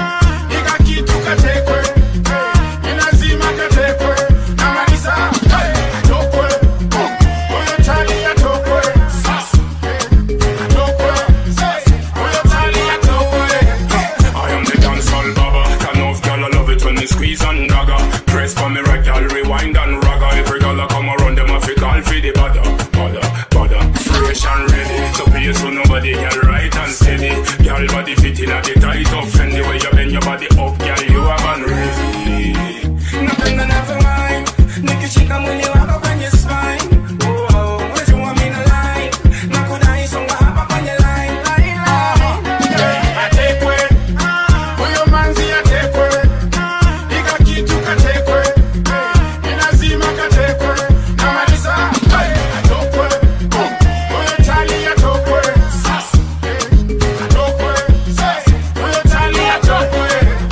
ika kitu katekwe, ni lazima katekwe, na malisa atokwe, huyo tali atokwe, sasa atokwe, huyo tali atokwe. I am the dancehall baba. Can of girl I love it when they squeeze and dagger. Press for me right, girl, rewind and ragga. Every girl I come around them, I feel call for the bada, bada, bada. Fresh and ready, so pay so nobody girl right and steady. Girl body fitting at the tight up, and the way you bend your body up, girl you have an ready. Napenda navyomine, nikishika mwili wako kwenye spine. Oh, oh, unajua mimi na line, nakudai songa hapa kwenye line, line, line. Atekwe, huyo manzi atekwe, ika kitu katekwe, ni lazima katekwe, na malisa atokwe, huyo tali atokwe, sasa atokwe, huyo tali atokwe.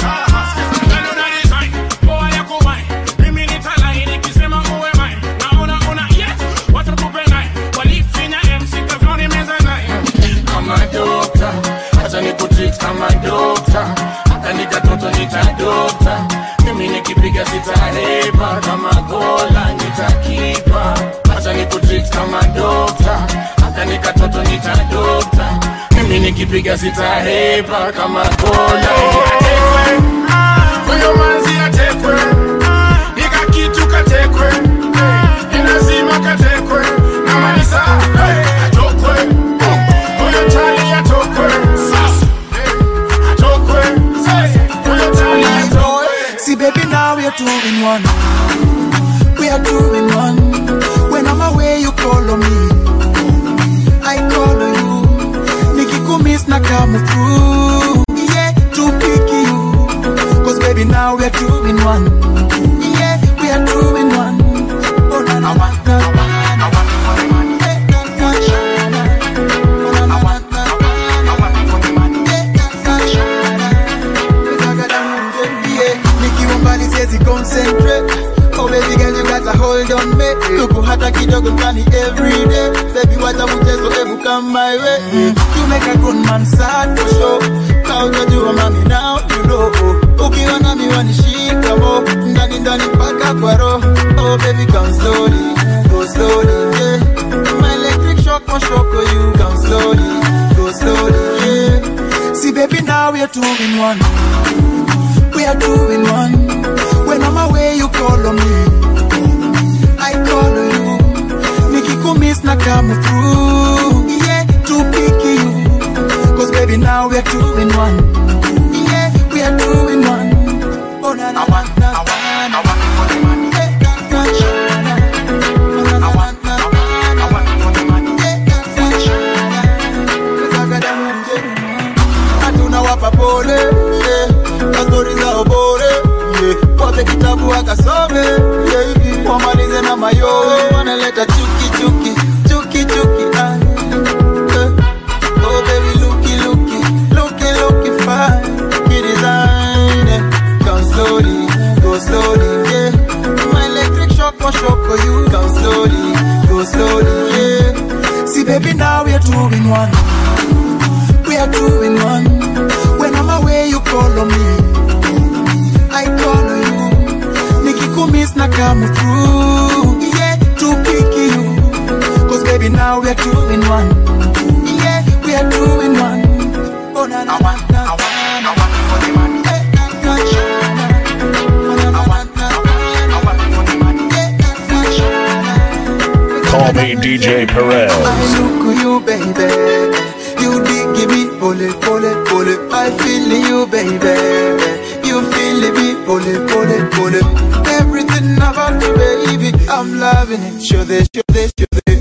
Neno na design, poa ya kuwai, mimi nitalai nikisema uwe mine. Naona una yes, watu kupendai, walifinya MC kavyoni meza naye. Kama dokta, acha nikutreat kama dokta, hata nikatoto nitadokta. Mimi nikipiga sitahepa, kama gola nitakipa. Acha nikutreat kama dokta, hata nikatoto nitadokta. Mimi nikipiga sitahepa, kama gola Atekwe, huyo manzi atekwe, ika kitu katekwe, ni lazima katekwe, na malisa atokwe, huyo tali atokwe, sasa atokwe, huyo tali atokwe. See, baby, now we are two in one. We are two in one. When I'm away, you call on me. I call on you. Nikikumiss na come through. Yeah, to pick you. Cause baby, now we are two in one. Yeah, we are two in one. Oh, na na na na na na. Eh, na, na, na, na. Oh, na, na, na, na, na. Eh, na, na, na, na. Yeah, nikiwa mbali siwezi concentrate Oh baby girl you got a hold on me Tuko hata kidogo ndani every day Baby wacha mchezo ebu come my way mm. You make a grown man sad for sure Ka unajua mami now you know Ukiwa nami wanishika mo Ndani ndani mpaka kwa roho Oh baby come slowly Go slowly yeah My electric shock won't shock you Come slowly Go slowly yeah See baby now we are two in one we are doing one. When I'm away, you call on me. I call on you. Nikikumiss na come through. Yeah, to pick you. Cause baby, now we are two in one. Yeah, we are two in one. Oh, na na na na na na. Eh, na, na, na, na. Oh, na, na, na, na, na. Eh, na, na, na, na. Cause I got them in hatuna wapa pole yeah. kastori zao bore yeah. wape kitabu akasome yeah. wamalize na mayowe wanaleta chuki chuki chuki chuki ah. Eh. oh baby luki luki come through. Yeah, to pick you. Cause baby, now we're two in one. Yeah, we are two in one. Oh, na na na na. Call me DJ Perez. I look at you, baby. You did give me pole, pole, pole. I feel you, baby. You feel me, pole, pole, pole. Everything about you, baby. I'm loving it. Show this, show this, show this.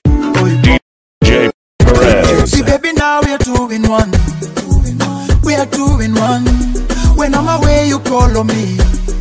DJ Perez. See, baby, now we're two in one. We are two in one. When I'm away, you call on me.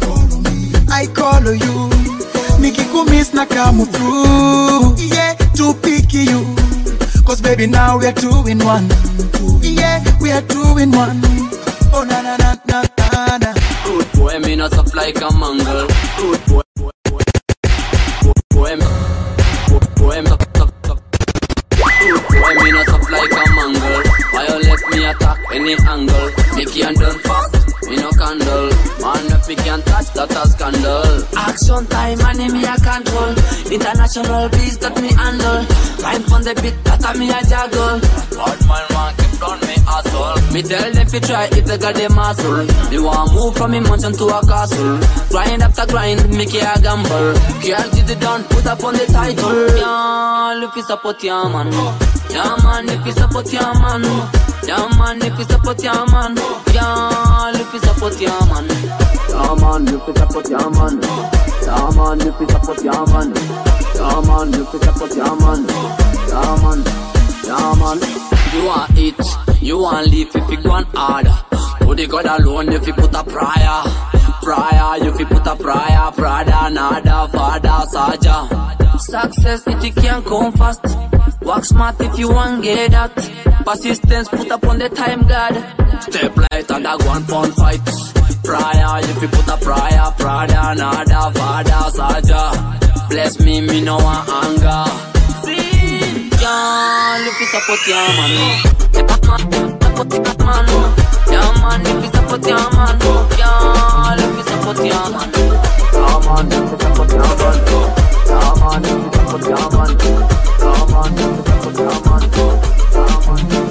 I call on you. Nikikumiss na come through. Yeah, to pick you. Cause baby, now we are two in one. Yeah, we are two in one. Oh, na na na na na na. Rude boy, me not soft like a mangle. Rude boy, boy, boy, boy, boy, me, boy, boy, me soft, soft, soft. Rude boy, me not soft like a mangle. Violate me attack any angle. Make you done fast, me no candle. Man, if we can touch that a scandal. Action time, money me a control. International beats that me handle. Rhyme on the beat, that a me a juggle. Bad man want keep down me asshole. Me tell them fi try if they got the muscle. They want move from a mansion to a castle. Grind after grind, make it a gamble. Girl, did it done, put up on the title. Yeah, if you support your man. Yeah, man, if you support your man. Yeah, man, if you support your man. Yeah, if you support your man. Yeah, man, if you support your man. Yeah, man, if you support your man. Yeah, man, if you support your man. Yeah, man. Yeah, man. You want it, you want live if you go on hard. To the God alone if you put a prayer. Prayer, if you put a prayer. Prada, nada, father, saja. Success, it can come fast. Work smart if you want get that. Persistence, put up on the time guard. Step light and a one pound fight. Prayer, if you put a prayer. Prada, nada, father, saja. Bless me, me no want anger. See, girl, if you support your man. Support your man. Yeah, man, if you support your man. Girl, if you support your man. Yeah, man, if you support your man. Yeah, man, if you support your man. Yeah, man, if you support your man.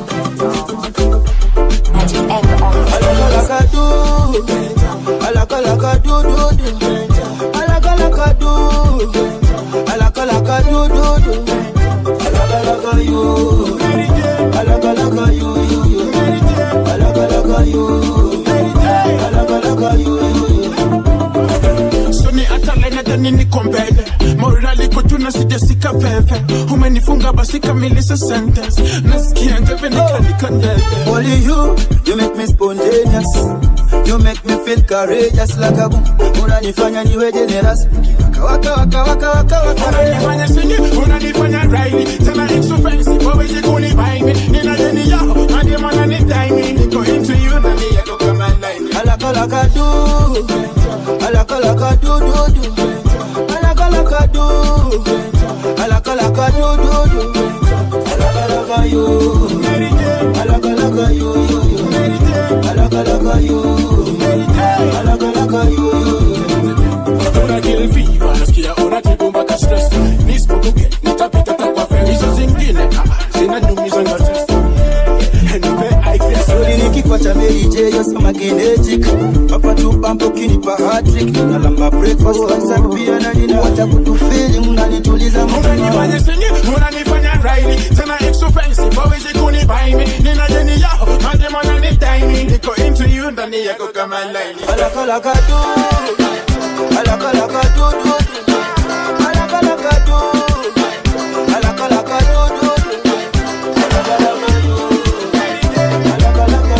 Alakalaka do, alakalaka do do do, alakalaka do, alakalaka do do do, alakalaka you, alakalaka you you you, alakalaka you, alakalaka you you you. soni hata lene dani niko mbele morali kujuna sijasika veve umenifunga basi kamilisha sentence nasikia ngeve nikanika ndeve Only you, you make me spontaneous. You make me feel courageous like a boom. Unanifanya niwe generous. Waka waka waka waka waka. unanifanya singi unanifanya raini tena expensive wawezi kunibai mi nina deni yao hadi mana ni daimi niko into you na ni yako kama line Alaka laka do, alaka laka do do do, alaka laka do, alaka laka do do do, alaka laka you, alaka laka you you you, alaka laka you, alaka laka you you. una kill fever nasikia unatibu mpaka stress nisipokuge nitapita takwa feri hizo zingine ah, zinanyumiza nga stress nipe I guess Sori ni kifua cha Mary J, yo sama kinetic Papa tu pampo kinipa hat-trick Nalamba breakfast, lunch and pia na nina Wacha kutufili, unanituliza unanifanya singi unanifanya raini tena expensive wawezi kunibai mi nina deni yao hadi mana ni daimi niko into you ndani yako kama line Alaka laka do, alaka laka do do do Alaka laka do, alaka laka do do do Alaka laka you, alaka laka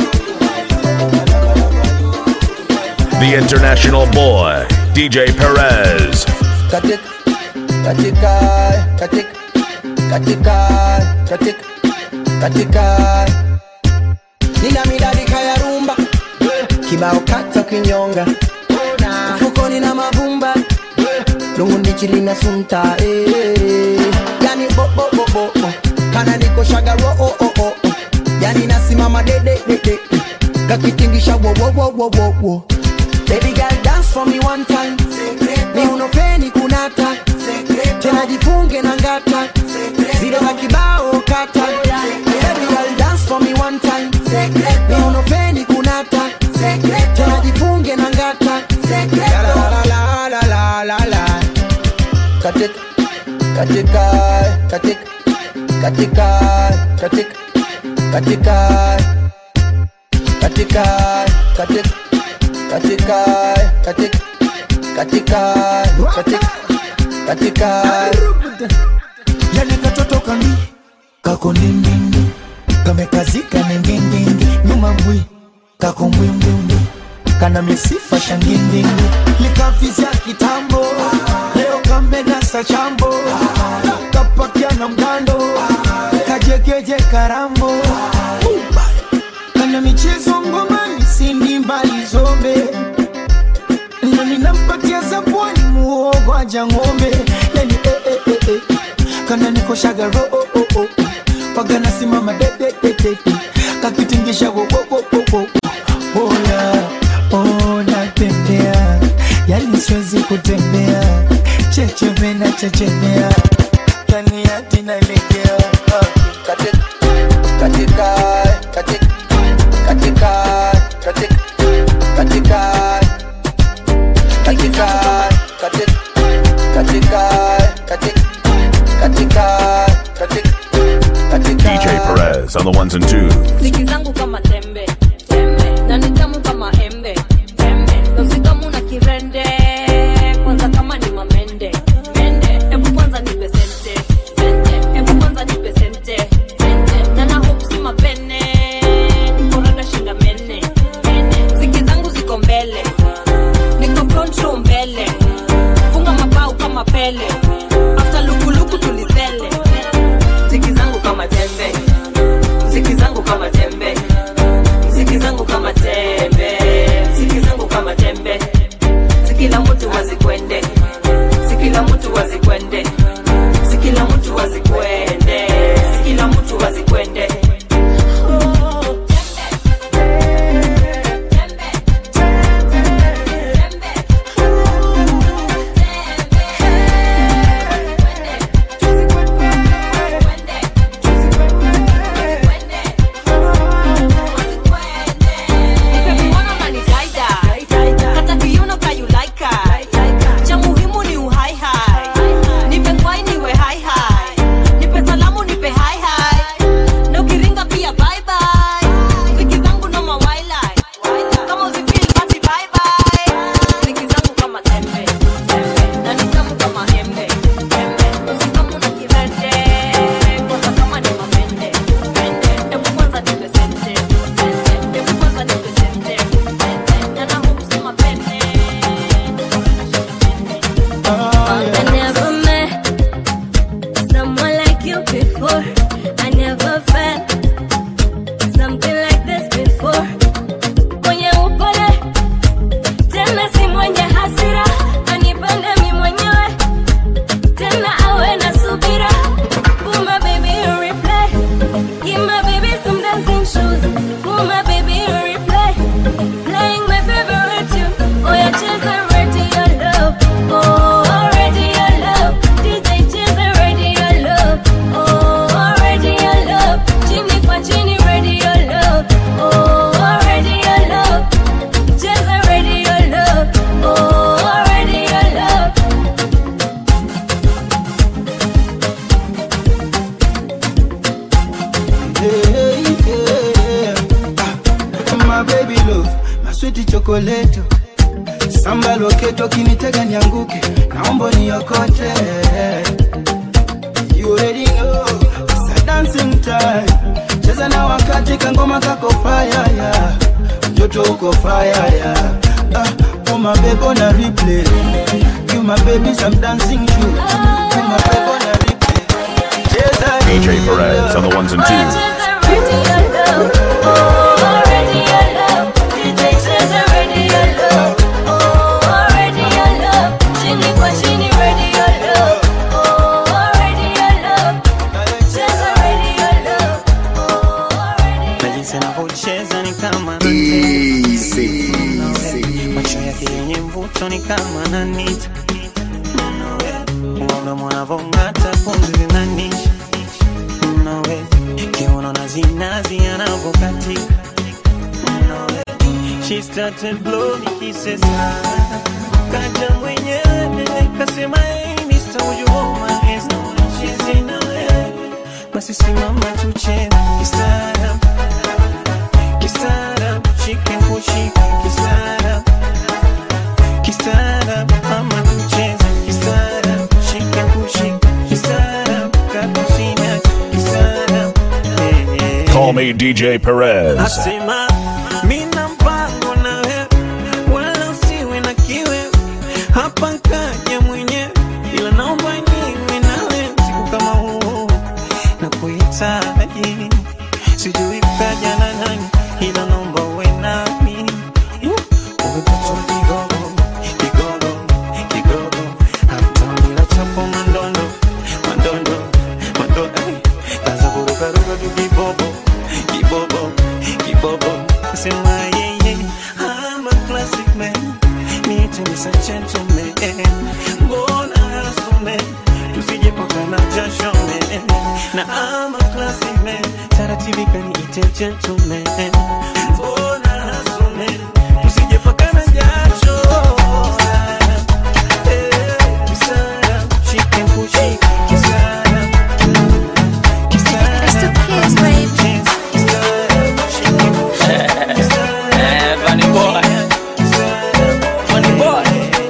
The international boy, DJ Perez. katik katika katik katika katik katika nina midadika ya rumba kibao kata kinyonga mfukoni na mavumba lungu ndichi lina sunta eh. yani bobobobobo kana niko shagaro oh, oh, oh, oh. yani nasimama dededede kakitingisha wowowowowowo baby girl dance for me one time miunofeni kunata tena jifunge na ngata zile za kibao kata Baby, girl, dance for me one time miunofeni kunata tena jifunge na ngata La, la, la, la, la, la, la. katika katika katika katika katika katika katika katika katika katika katika katika katika yani katoto kami kako ndindindi kamekazika ningindingi nyuma mbwi kako mbwimbwimbwi kana misifa shangindingi likavizya kitambo leo kamenasa chambo kapakia na mgando kajegeje karambo kana michezo ngomani sindi mbali zombe nami nampatia zabwani muogo aja ng'ombe yani eh, eh, eh, eh. kana nikoshaga ro oh, oh, oh. pagana simama de, de, de, de, de. kakitingisha wo, wo, wo, wo, wo. Oya, oh, natembea yani siwezi kutembea checheme na chechemea yani hati naelekea katika katika katika katika katika katika katika katika katika katika katika katika DJ Perez on the ones and twos. ziki zangu kama tembe tembe na ni tamu kama embe embe nafsikamu na kirende kwanza kama ni mamende mende hebu kwanza nipe sente sente hebu kwanza nipe sente sente na na hope si mapene nikorada shinda mene mene ziki zangu ziko mbele niko front row mbele funga mabao kama pele after lukuluku tulizele ziki zangu kama tembe Mziki zangu kama tembe Mziki zangu kama tembe Mziki zangu kama tembe Sikila mtu wazikwende Sikila mtu wazikwende Sikila mtu wazikwende Sikila mtu wazikwende Nimemuona unanidaida. Hata kiuno kayulaika. Cha muhimu ni uhai hai. Nipe kwai niwe hai hai. Nipe salamu nipe hai hai. Na ukiringa pia bye bye. Ziki zangu no mawailai. Kama uzifeel basi bye bye. Ziki zangu kama tembe. Tembe. Na ni tamu kama embe. Embe. Usikamu na kirende. Kwanza kama ni mamende. Mende. Hebu kwanza nipe sente. Sente. Hebu kwanza nipe sente. Sente. Na na hope si mapende. I never met someone like you before. I never felt something like this before. Mwenye upole tena si mwenye hasira, anipende mi mwenyewe tena awe na subira. Put my baby in replay, give my baby some dancing shoes. Put my baby in replay, playing my favorite tune. Oh yeah, cheza radio love. Oh, radio love. DJ cheza radio love. Oh, radio love. Chini kwa chini radio love. Oh, radio love. Cheza radio love. Oh, radio love. Hey, yeah. Ah, my baby love, my sweet chocolate. Samba loketo kinitega nianguke, naomba niokote. You already know, it's a dancing time. Cheza na wakati kangoma kako fire ya. Joto uko fire ya. Ah, oh my baby on a replay. You my baby some dancing shoes. You my baby on a replay. Cheza DJ Perez on the ones and twos. Radio love. Oh, radio love. DJ cheza radio love. Oh, radio love. Chini kwa chini radio love. Oh, radio love. Cheza radio love. na jinsi anavyocheza ni kama macho yake yenye mvuto ni kama nanita uoga mwanavong'ata pumzi zinanisha nawe kiuno na zinazi anavokatika nawe she started blow me kisses kaja mwenyewe kasema hey Mr. would you hold my hands now she's in a way basi simama tucheze kistaarab kistaarab shike kushika kistaarab kistaarab ama tucheze kistaarab shike kushika kistaarab kakusina kistaarab eh, eh. Call me DJ Perez. Asema mina mpango na wewe, wala usiwe na kiwe. Hapa kaja mwenyewe, ila naomba niwe nawe siku kama huu na kuhitaji. Sijui kaja na nani, ila naomba uwe nami. Uh, umepata kigogo, kigogo, kigogo. Hata bila chapo mandondo, mandondo, mandondo. Ay, kaza kurukaruka tu kibobo kibobo kibobo sema yeye I'm a classic man need to be such gentleman mbona hasume tusije pakana jasho man na I'm a classic man taratibu kaniite gentleman mbona hasume tusije pakana jasho Eh, kisara, shike kushike, kisara, kisara. Eh, funny boy. Funny boy.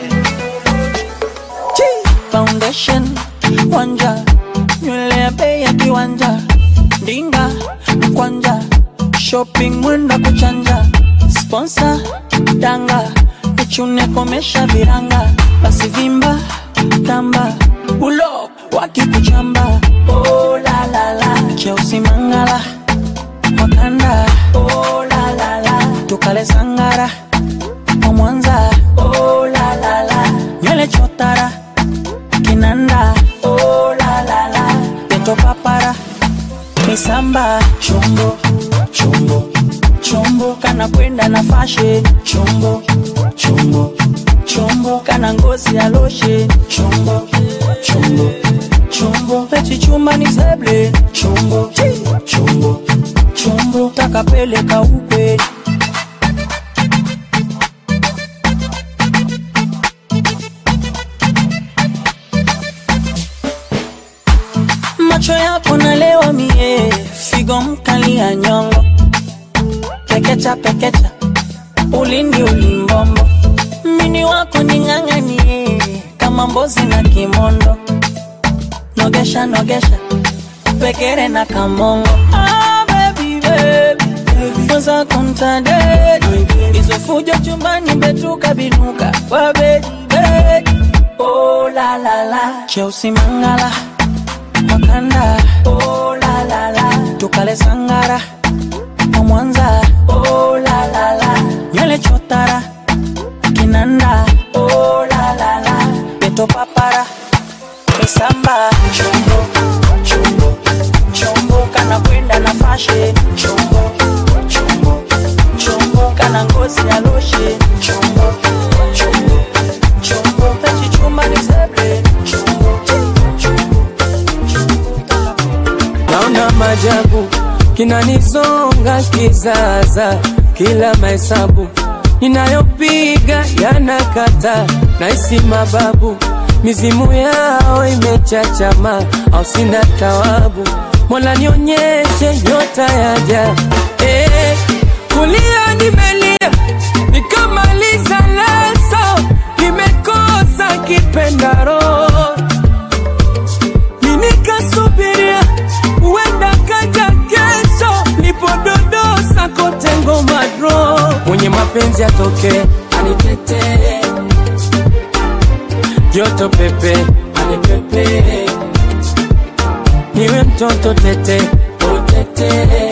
foundation wanja nywele ya bei ya kiwanja ndinga mkwanja shopping mwenda kuchanja sponsor danga ichune komesha viranga basi vimba tamba ulo wakikuchamba oh, la, la, la. cheusi mangala wakanda oh, la, la, la. tukale sangara wa mwanza oh, la, la, la. nywele chotara kinanda oh, la, la, la. peto papara misamba chombo chombo chombo kana kwenda na fashe chombo chombo chombo kana ngozi ya loshe chombo chombo chombo pechi chuma ni seble chombo chombo chombo takapeleka ukwe macho yako nalewa mie figo mkali ya nyongo pekecha pekecha ulindi ulimbombo mini wako ning'ang'anie kama mbozi na kimondo nogesha nogesha pekere na kamongo ah, baby, baby. Kwanza kontadedi hizo fujo chumbani betuka binuka kwa bedi bedi oh, la, la, la. cheusi mangala wakanda oh, la, la, la. tukale sangara wa mwanza oh, la, la, la. nywele chotara kinanda oh, la, la, la. peto papara misamba chombo chombo chombo kana kwenda na fashe chombo chombo chombo kana ngozi ya loshe chombo chombo chombo pechi chuma ni seble chombo naona majabu kinanizonga kizaza kila mahesabu ninayopiga yanakata naisi mababu mizimu yao imechachama au sina tawabu mola nionyeshe nyota yaja eh, kulia nimelia nikamaliza leso nimekosa kipendaro minikasubiria huenda kaja kesho lipododosa kote ngoma dro mwenye mapenzi atoke anitetee joto pepe anipepe niwe mtoto tete utete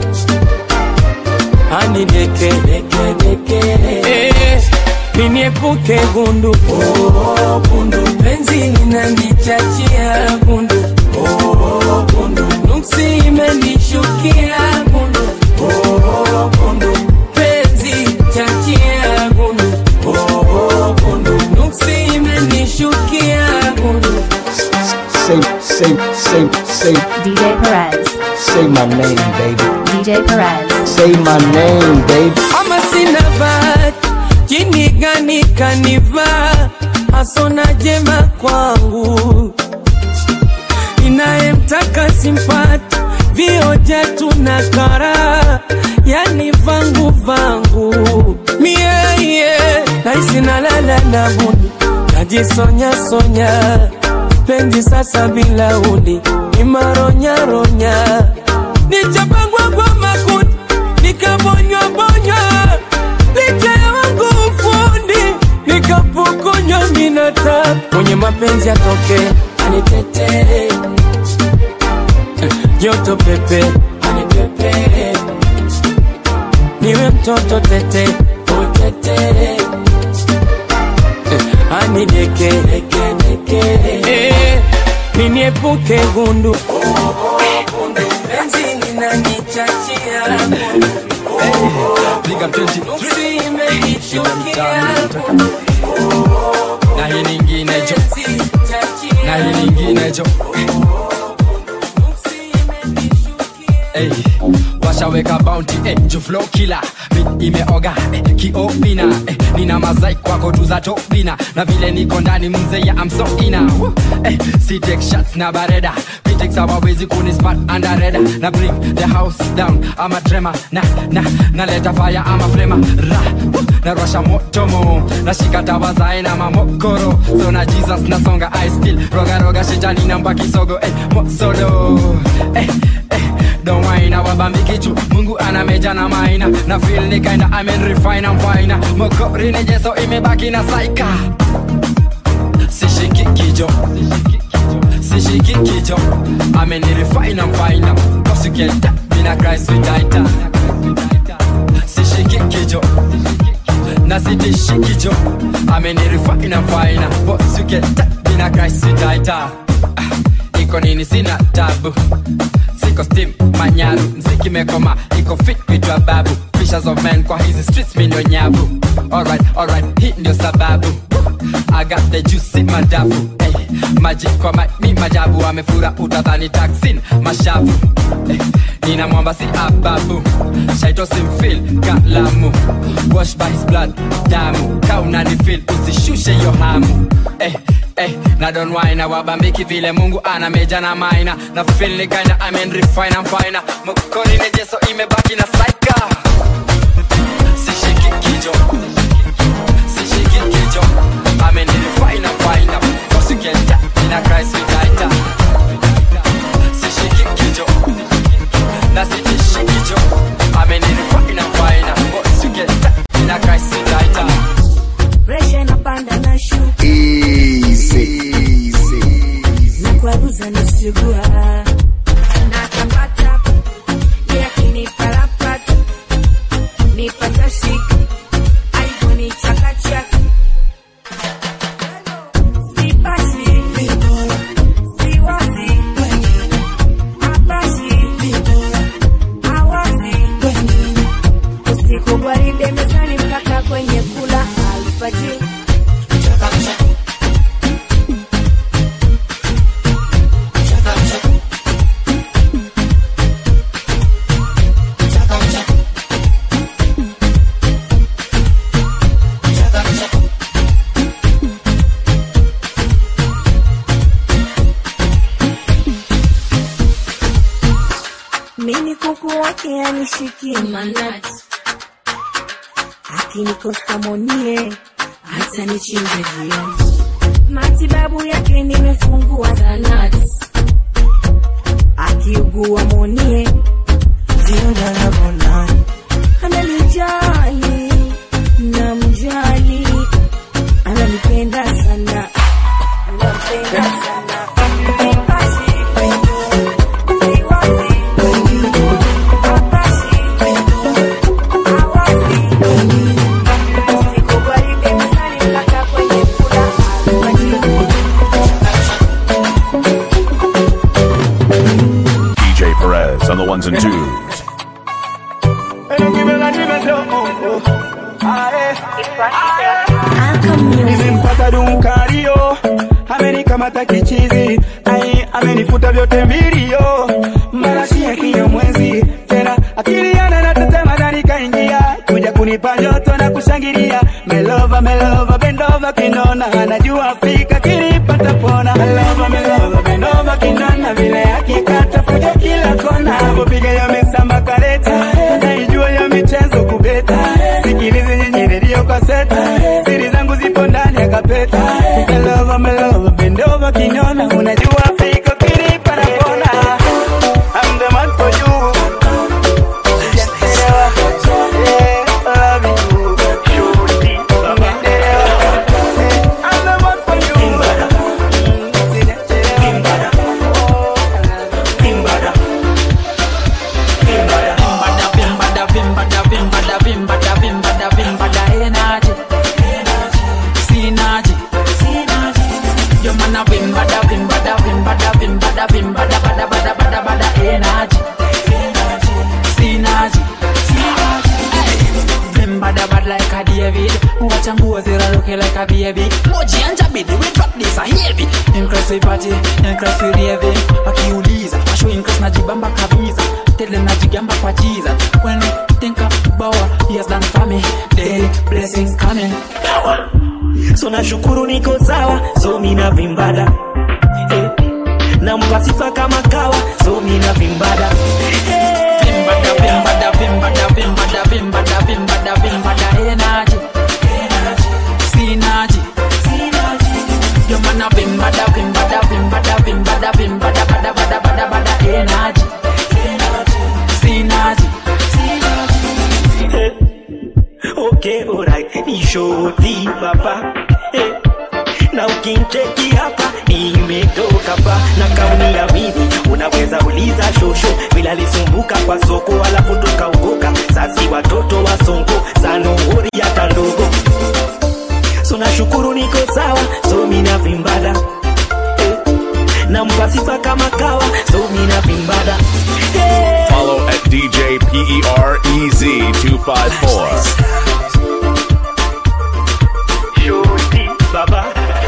anideke deke deke eh, niniepuke gundu oh, gundu penzi linanichachia gundu oh, gundu nuksi imenishukia gundu oh, gundu penzi chachia gundu oh, say, say, say, say, DJ Perez. say my name, baby. DJ Perez. Say my name, baby. ama sina bahati jini gani kanivaa hasona jema kwangu inayemtaka simpati vioja tuna kara yani vangu vangu mieye naisi nalala na buni najisonya sonya penzi sasa bila uni ni maronyaronya nichapangwa kwa makuti nikabonywa bonywa licha ya wangu ufundi nikapokonywa minata mwenye mapenzi atoke anitetee joto pepe anipepe niwe mtoto tete utete anideke Eh, niniepuke gundu penzi linanichachia Nuksi imenichukia na hii nyingine jo na hii nyingine jo Hey, washaweka bounty eh, juflo kila mi imeoga eh, kiobina eh, nina mazai kwako tu za tobina na vile niko ndani mzee ya amsoina eh, si take shots na bareda Critics hawawezi kunispat under radar na bring the house down ama trema na na naleta fire ama flema ra woo, na rasha moto mo nashika tawa zae na mamokoro so na jesus nasonga i still roga roga shetani namba kisogo eh, mosolo eh, eh, don't whine wabambi kichu mungu ana meja na maina na feel ni kinda I mean refine I'm fine mokori ni jeso imebaki na saika sishiki kijo sishiki kijo I mean refine I'm fine cause you get that mina Christ with tighter sishiki kijo na sitishi kijo I mean refine I'm fine cause you get that mina Christ with tighter iko nini sina tabu siko steam manyaru mziki mekoma iko fit vitwa babu Fishers of men kwa hizi streets mi ndio nyavu alright alright hii ndio sababu I got the juice madafu hey, maji kwa ma, mi majabu amefura utadhani taksin mashavu hey, nina mwamba si ababu shaito simfil kalamu wash by his blood damu kaunani fil usishushe yo hamu hey, hey, na don wine wabambiki vile mungu ana meja na maina na feel ni kinda I mean refine I'm fine mkoni nejeso imebaki na saika sishiki kijo sishiki kijo I mean refine I'm fine cause you get that in a Christ with tighter sishiki kijo na sitishi kijo I mean refine I'm fine cause you get that in a Christ with tighter presha inapanda na shuka na kwaruza nasugua natapata yakiniparapata nipata shika aivonichakachaka sipati siwazi apashi awazi usiku gwaride mezani mpaka kwenye kula alfajiri mini kuku wake anishikie manati akinikosa monie hata nichinje jioni matibabu yake nimefungua zanati akiugua monie jiodanagonani analijali na mjali ananipenda sana nampenda sana DJ Perez on the ones and twos. nimempata dunkario amenikamata kichizi ai amenifuta vyote mvilio marashi ya kinyamwezi tena akili yana na tetema ndani kaingia kuja kunipa joto na kushangilia melova melova bendova kinona anajua fika kilipata pona melova melova bendova kinona vile akikata fuja kila kona avopiga ya misamba kareta naijua ya michezo kubeta sikilizi nyinyi redio kaseta siri zangu zipo ndani ya kapeta melova melova bendova kinona unajua fika kilipa na pona I'm the man for you Sijaelewa. Yeah, I love you. Shorty. Sijaelewa. Yeah, I'm the man for you. Mm, sijaelewa. like a David Watch and go zero looking like a baby Moji and Jabidi we drop this a heavy Increase we party, increase we raving Wakiuliza, washo increase najibamba kabisa Tele najigamba kwa Jesus When we think about what he has done for me Daily blessings coming so nashukuru niko sawa so mina vimbada eh. nampa sifa kama kawa so mina vimbada Vimbada, vimbada, vimbada, vimbada, vimbada, vimbada, vimbada, energy Synergy Yo man a vimbada, vimbada, vimbada, vimbada, vimbada, bada, bada, bada, bada, energy Synergy okay alright ni shoti baba eh. na ukincheki hapa nimetoka pa na kauni ya mimi unaweza uliza shosho bila lisumbuka kwa soko alafu tukaokoka sasi watoto wa songo sanohori hata ndogo so nashukuru niko sawa so mina vimbada eh. nampa sifa kama kawa so mina vimbada Follow at DJ PEREZ 254. baba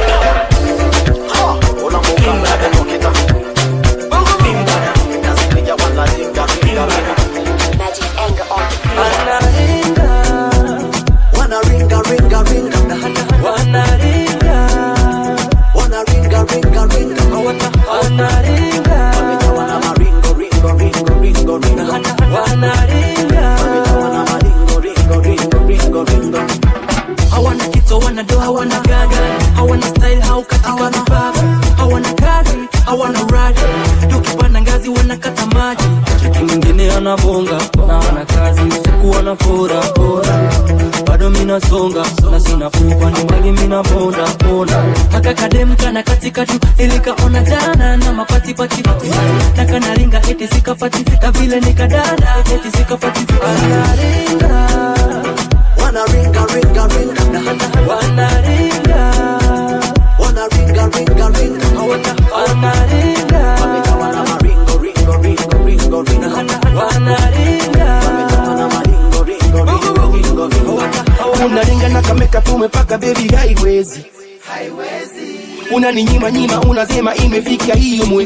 Wanna ringa ringa ringa Wanna ringa Wanna ringa ringa ringa Wanna ringa Wanna maringo ringo ringo ringo ringo Wanna ringa Wanna maringo ringo ringo ringo ringo hawana kitu hawana do hawana gaga hawana style haukatika mipaka hawana kazi hawana uradi tukipanda ngazi wanakata maji cheki mwingine anabonga na ana kazi usiku wanafora fora bado minasonga na sina pupa ni mali minabonda bonda haka kadem kana katika tu ilikaona jana na mapatipati na kanaringa eti sikapati na vile nikadada eti sikapati anaringa Wanna ringa ringa ringa Wanna ringa Wanna ringa ringa ringa Wanna ringa Wanna maringo ringo ringo ringo ringo Wanna ringa Wanna maringo ringo ringo ringo ringo unaringa na kameka tumepaka bebi haiwezi unaninyima nyima unasema imefika hiyo mwe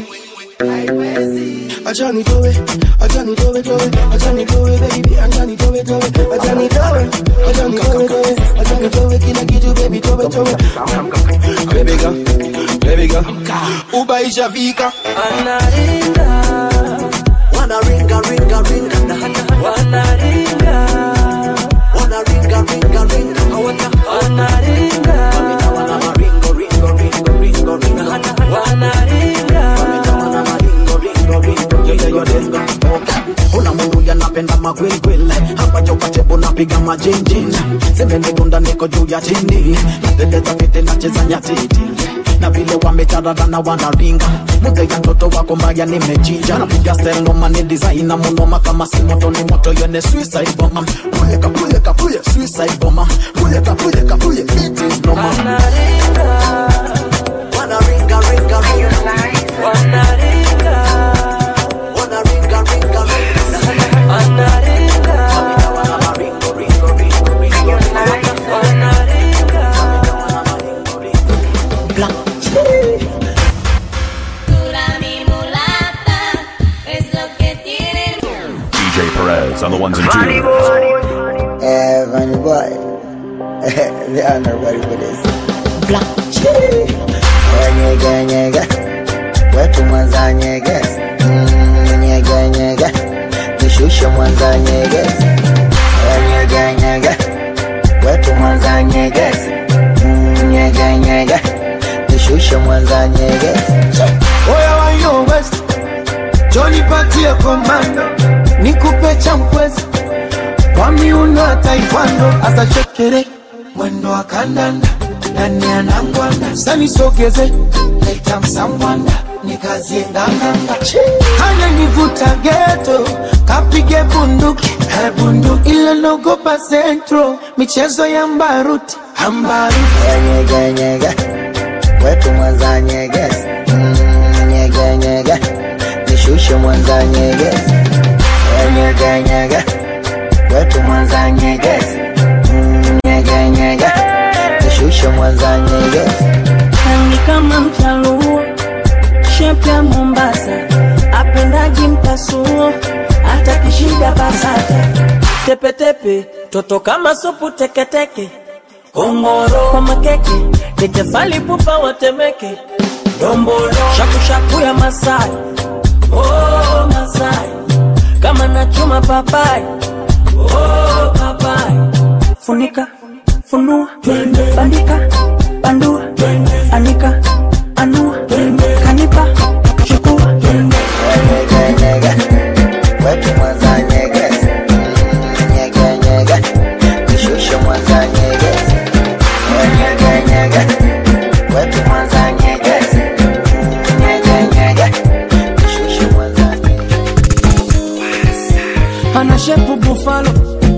acha nitowe acha nitowe towe acha nitowe baby acha nitowe towe acha nitowe acha nitowe towe acha nitowe kila kitu baby towe towe baby girl baby girl uba ishafika Anaringa Wanna ringa ringa ringa Wanna ringa Wanna ringa ringa ringa Wanna ringa Wanna maringo ringo ringo ringo ringo Wanna ringa Wanna maringo ringo ringo ringo ringo Una mungu yanapenda magwilgwil hapa jokatebo napiga majinjin zimenidunda niko juu ya chini nadeleza fiti nacheza nyatiti na vile wamecharara na wanaringa muze ya mtoto wako mbaya nimechinja napiga steloma ni designer munoma kama si moto ni moto yene suicide bomber puyeka puyeka puye suicide bomber puyeka puyeka puye it is normal Wanna ringa ringa ringa Wanna ringa Wanna ringa ringa ringa Wanna ringa Wanna maringo ringo ringo ringo Wanna ringa Wanna maringo ringo Mula mi mula the ones and twos. Eh, funny boy. they are not ready for this. Black Nyega nyega, wetu mwanza nyege. Mm, Nyega nyega, nishushe mwanza nyege. Nyega nyega, wetu mwanza nyege. Mm, Nyega nyega, nishushe mwanza nyege. Oya wa yo West, Johnny patie komando, nikupe champwezi kwa miuno ya taekwondo, asa shekere mwendo wa kandanda ndani ya nangwanda, sanisogeze leta msambwanda nikazie nganganga, hana nivuta geto kapige bunduki eh, bunduki ile nogopa centro michezo ya mbaruti ambaruti Nyega nyega, wetu mwanza nyege. Mm, Nyega nyega, nishushe mwanza nyege. Nyega nyega, wetu mwanza nyege. Mm, Nyega nyega, nishushe mwanza nyege. Rangi kama mchaluo, shepu ya Mombasa, apendaji mpasuo, hata kishida basata, tepetepe, toto kama supu teketeke, kongoro kwa makeke, nikefali pupa watemeke, dombolo, shakushaku ya Masai, oh Masai, kama nachuma papai, oh papai, funika, funua, bandika, bandua, anika, anua, kanipa, chukua, Nyega nyega, wetu mwanza nyege. Mm, Nyega nyega, nishushe mwanza nyege. Nyega nyega, wetu mwanza nyege. Mm, Nyega nyega, nishushe mwanza ana shepu bufalo,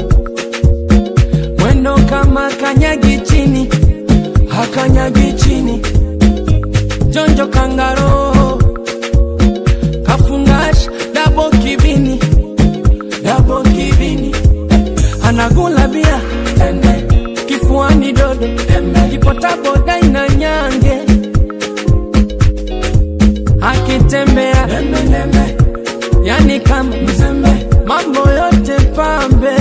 mwendo kama kanyagi chini, hakanyagi chini, jonjo kangaro, kafungash dabo kibini, dabo kibini, anagula bia tende, kifuani dodo, kipotabo daina nyange, akitembea yani kama mzembe, mambo yote pambe.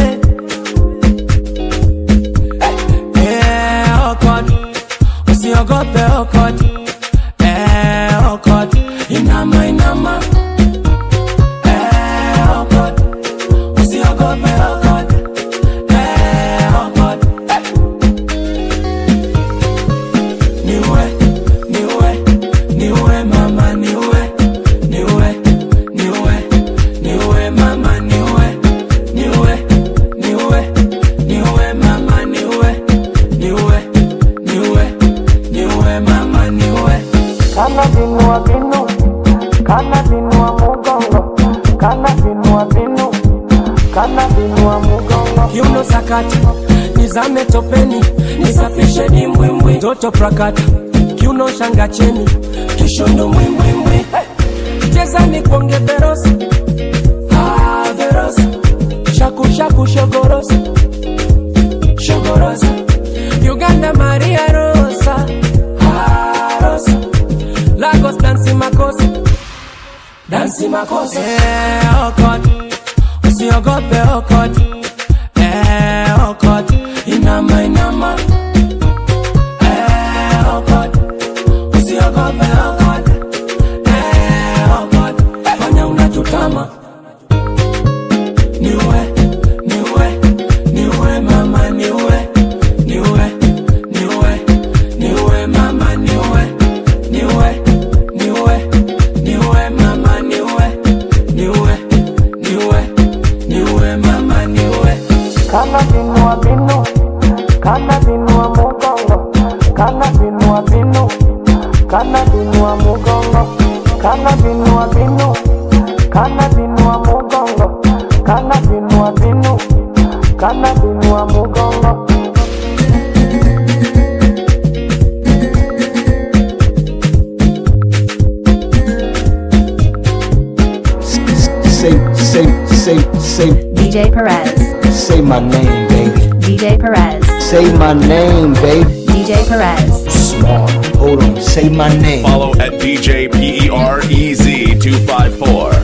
Eh, okot, usiogope okot, eh, okot, inama inama, eh, okot, usiogope okot, eh, okot, niwe, niwe, niwe mama, niwe, niwe, niwe, niwe mama, niwe, niwe, niwe, niwe mama, niwe, niwe, niwe, niwe mama, niwe. Kana vinua vinu, kana vinua mugongo, kana vinua vinu, kana vinua mugongo. Kiuno sakata, nizame topeni, nisafishe dimbwimbwi, toto prakata, kiuno shanga cheni, kishondo mwimbwimbwi, hey. cheza ni kuonge verosi, ah, verosi, shaku shaku shogorosi, shogorosi, Uganda Maria Rosa, ah, Rosa, Lagos dansi makosa, dansi makosa, eh, okot, usiogope okot, eh, okot, inama inama, eh, okot, usiogope okot, eh, okot, fanya unachotama, niwe, niwe, niwe mama, niwe, niwe, niwe, niwe mama, niwe, niwe, niwe, niwe mama, niwe, niwe, niwe, niwe mama, niwe. Kana vinua vinu, kana vinua mugongo, kana vinua vinu, kana vinua mugongo, kana vinua vinu, kana vinua mugongo, kana vinua vinu, kana vinua mugongo. Say, say, say, say, DJ Perez. say my name, baby. DJ Perez. Say my name, baby. DJ Perez. Small. Hold on. Say my name. Follow at DJ P E R E Z 254.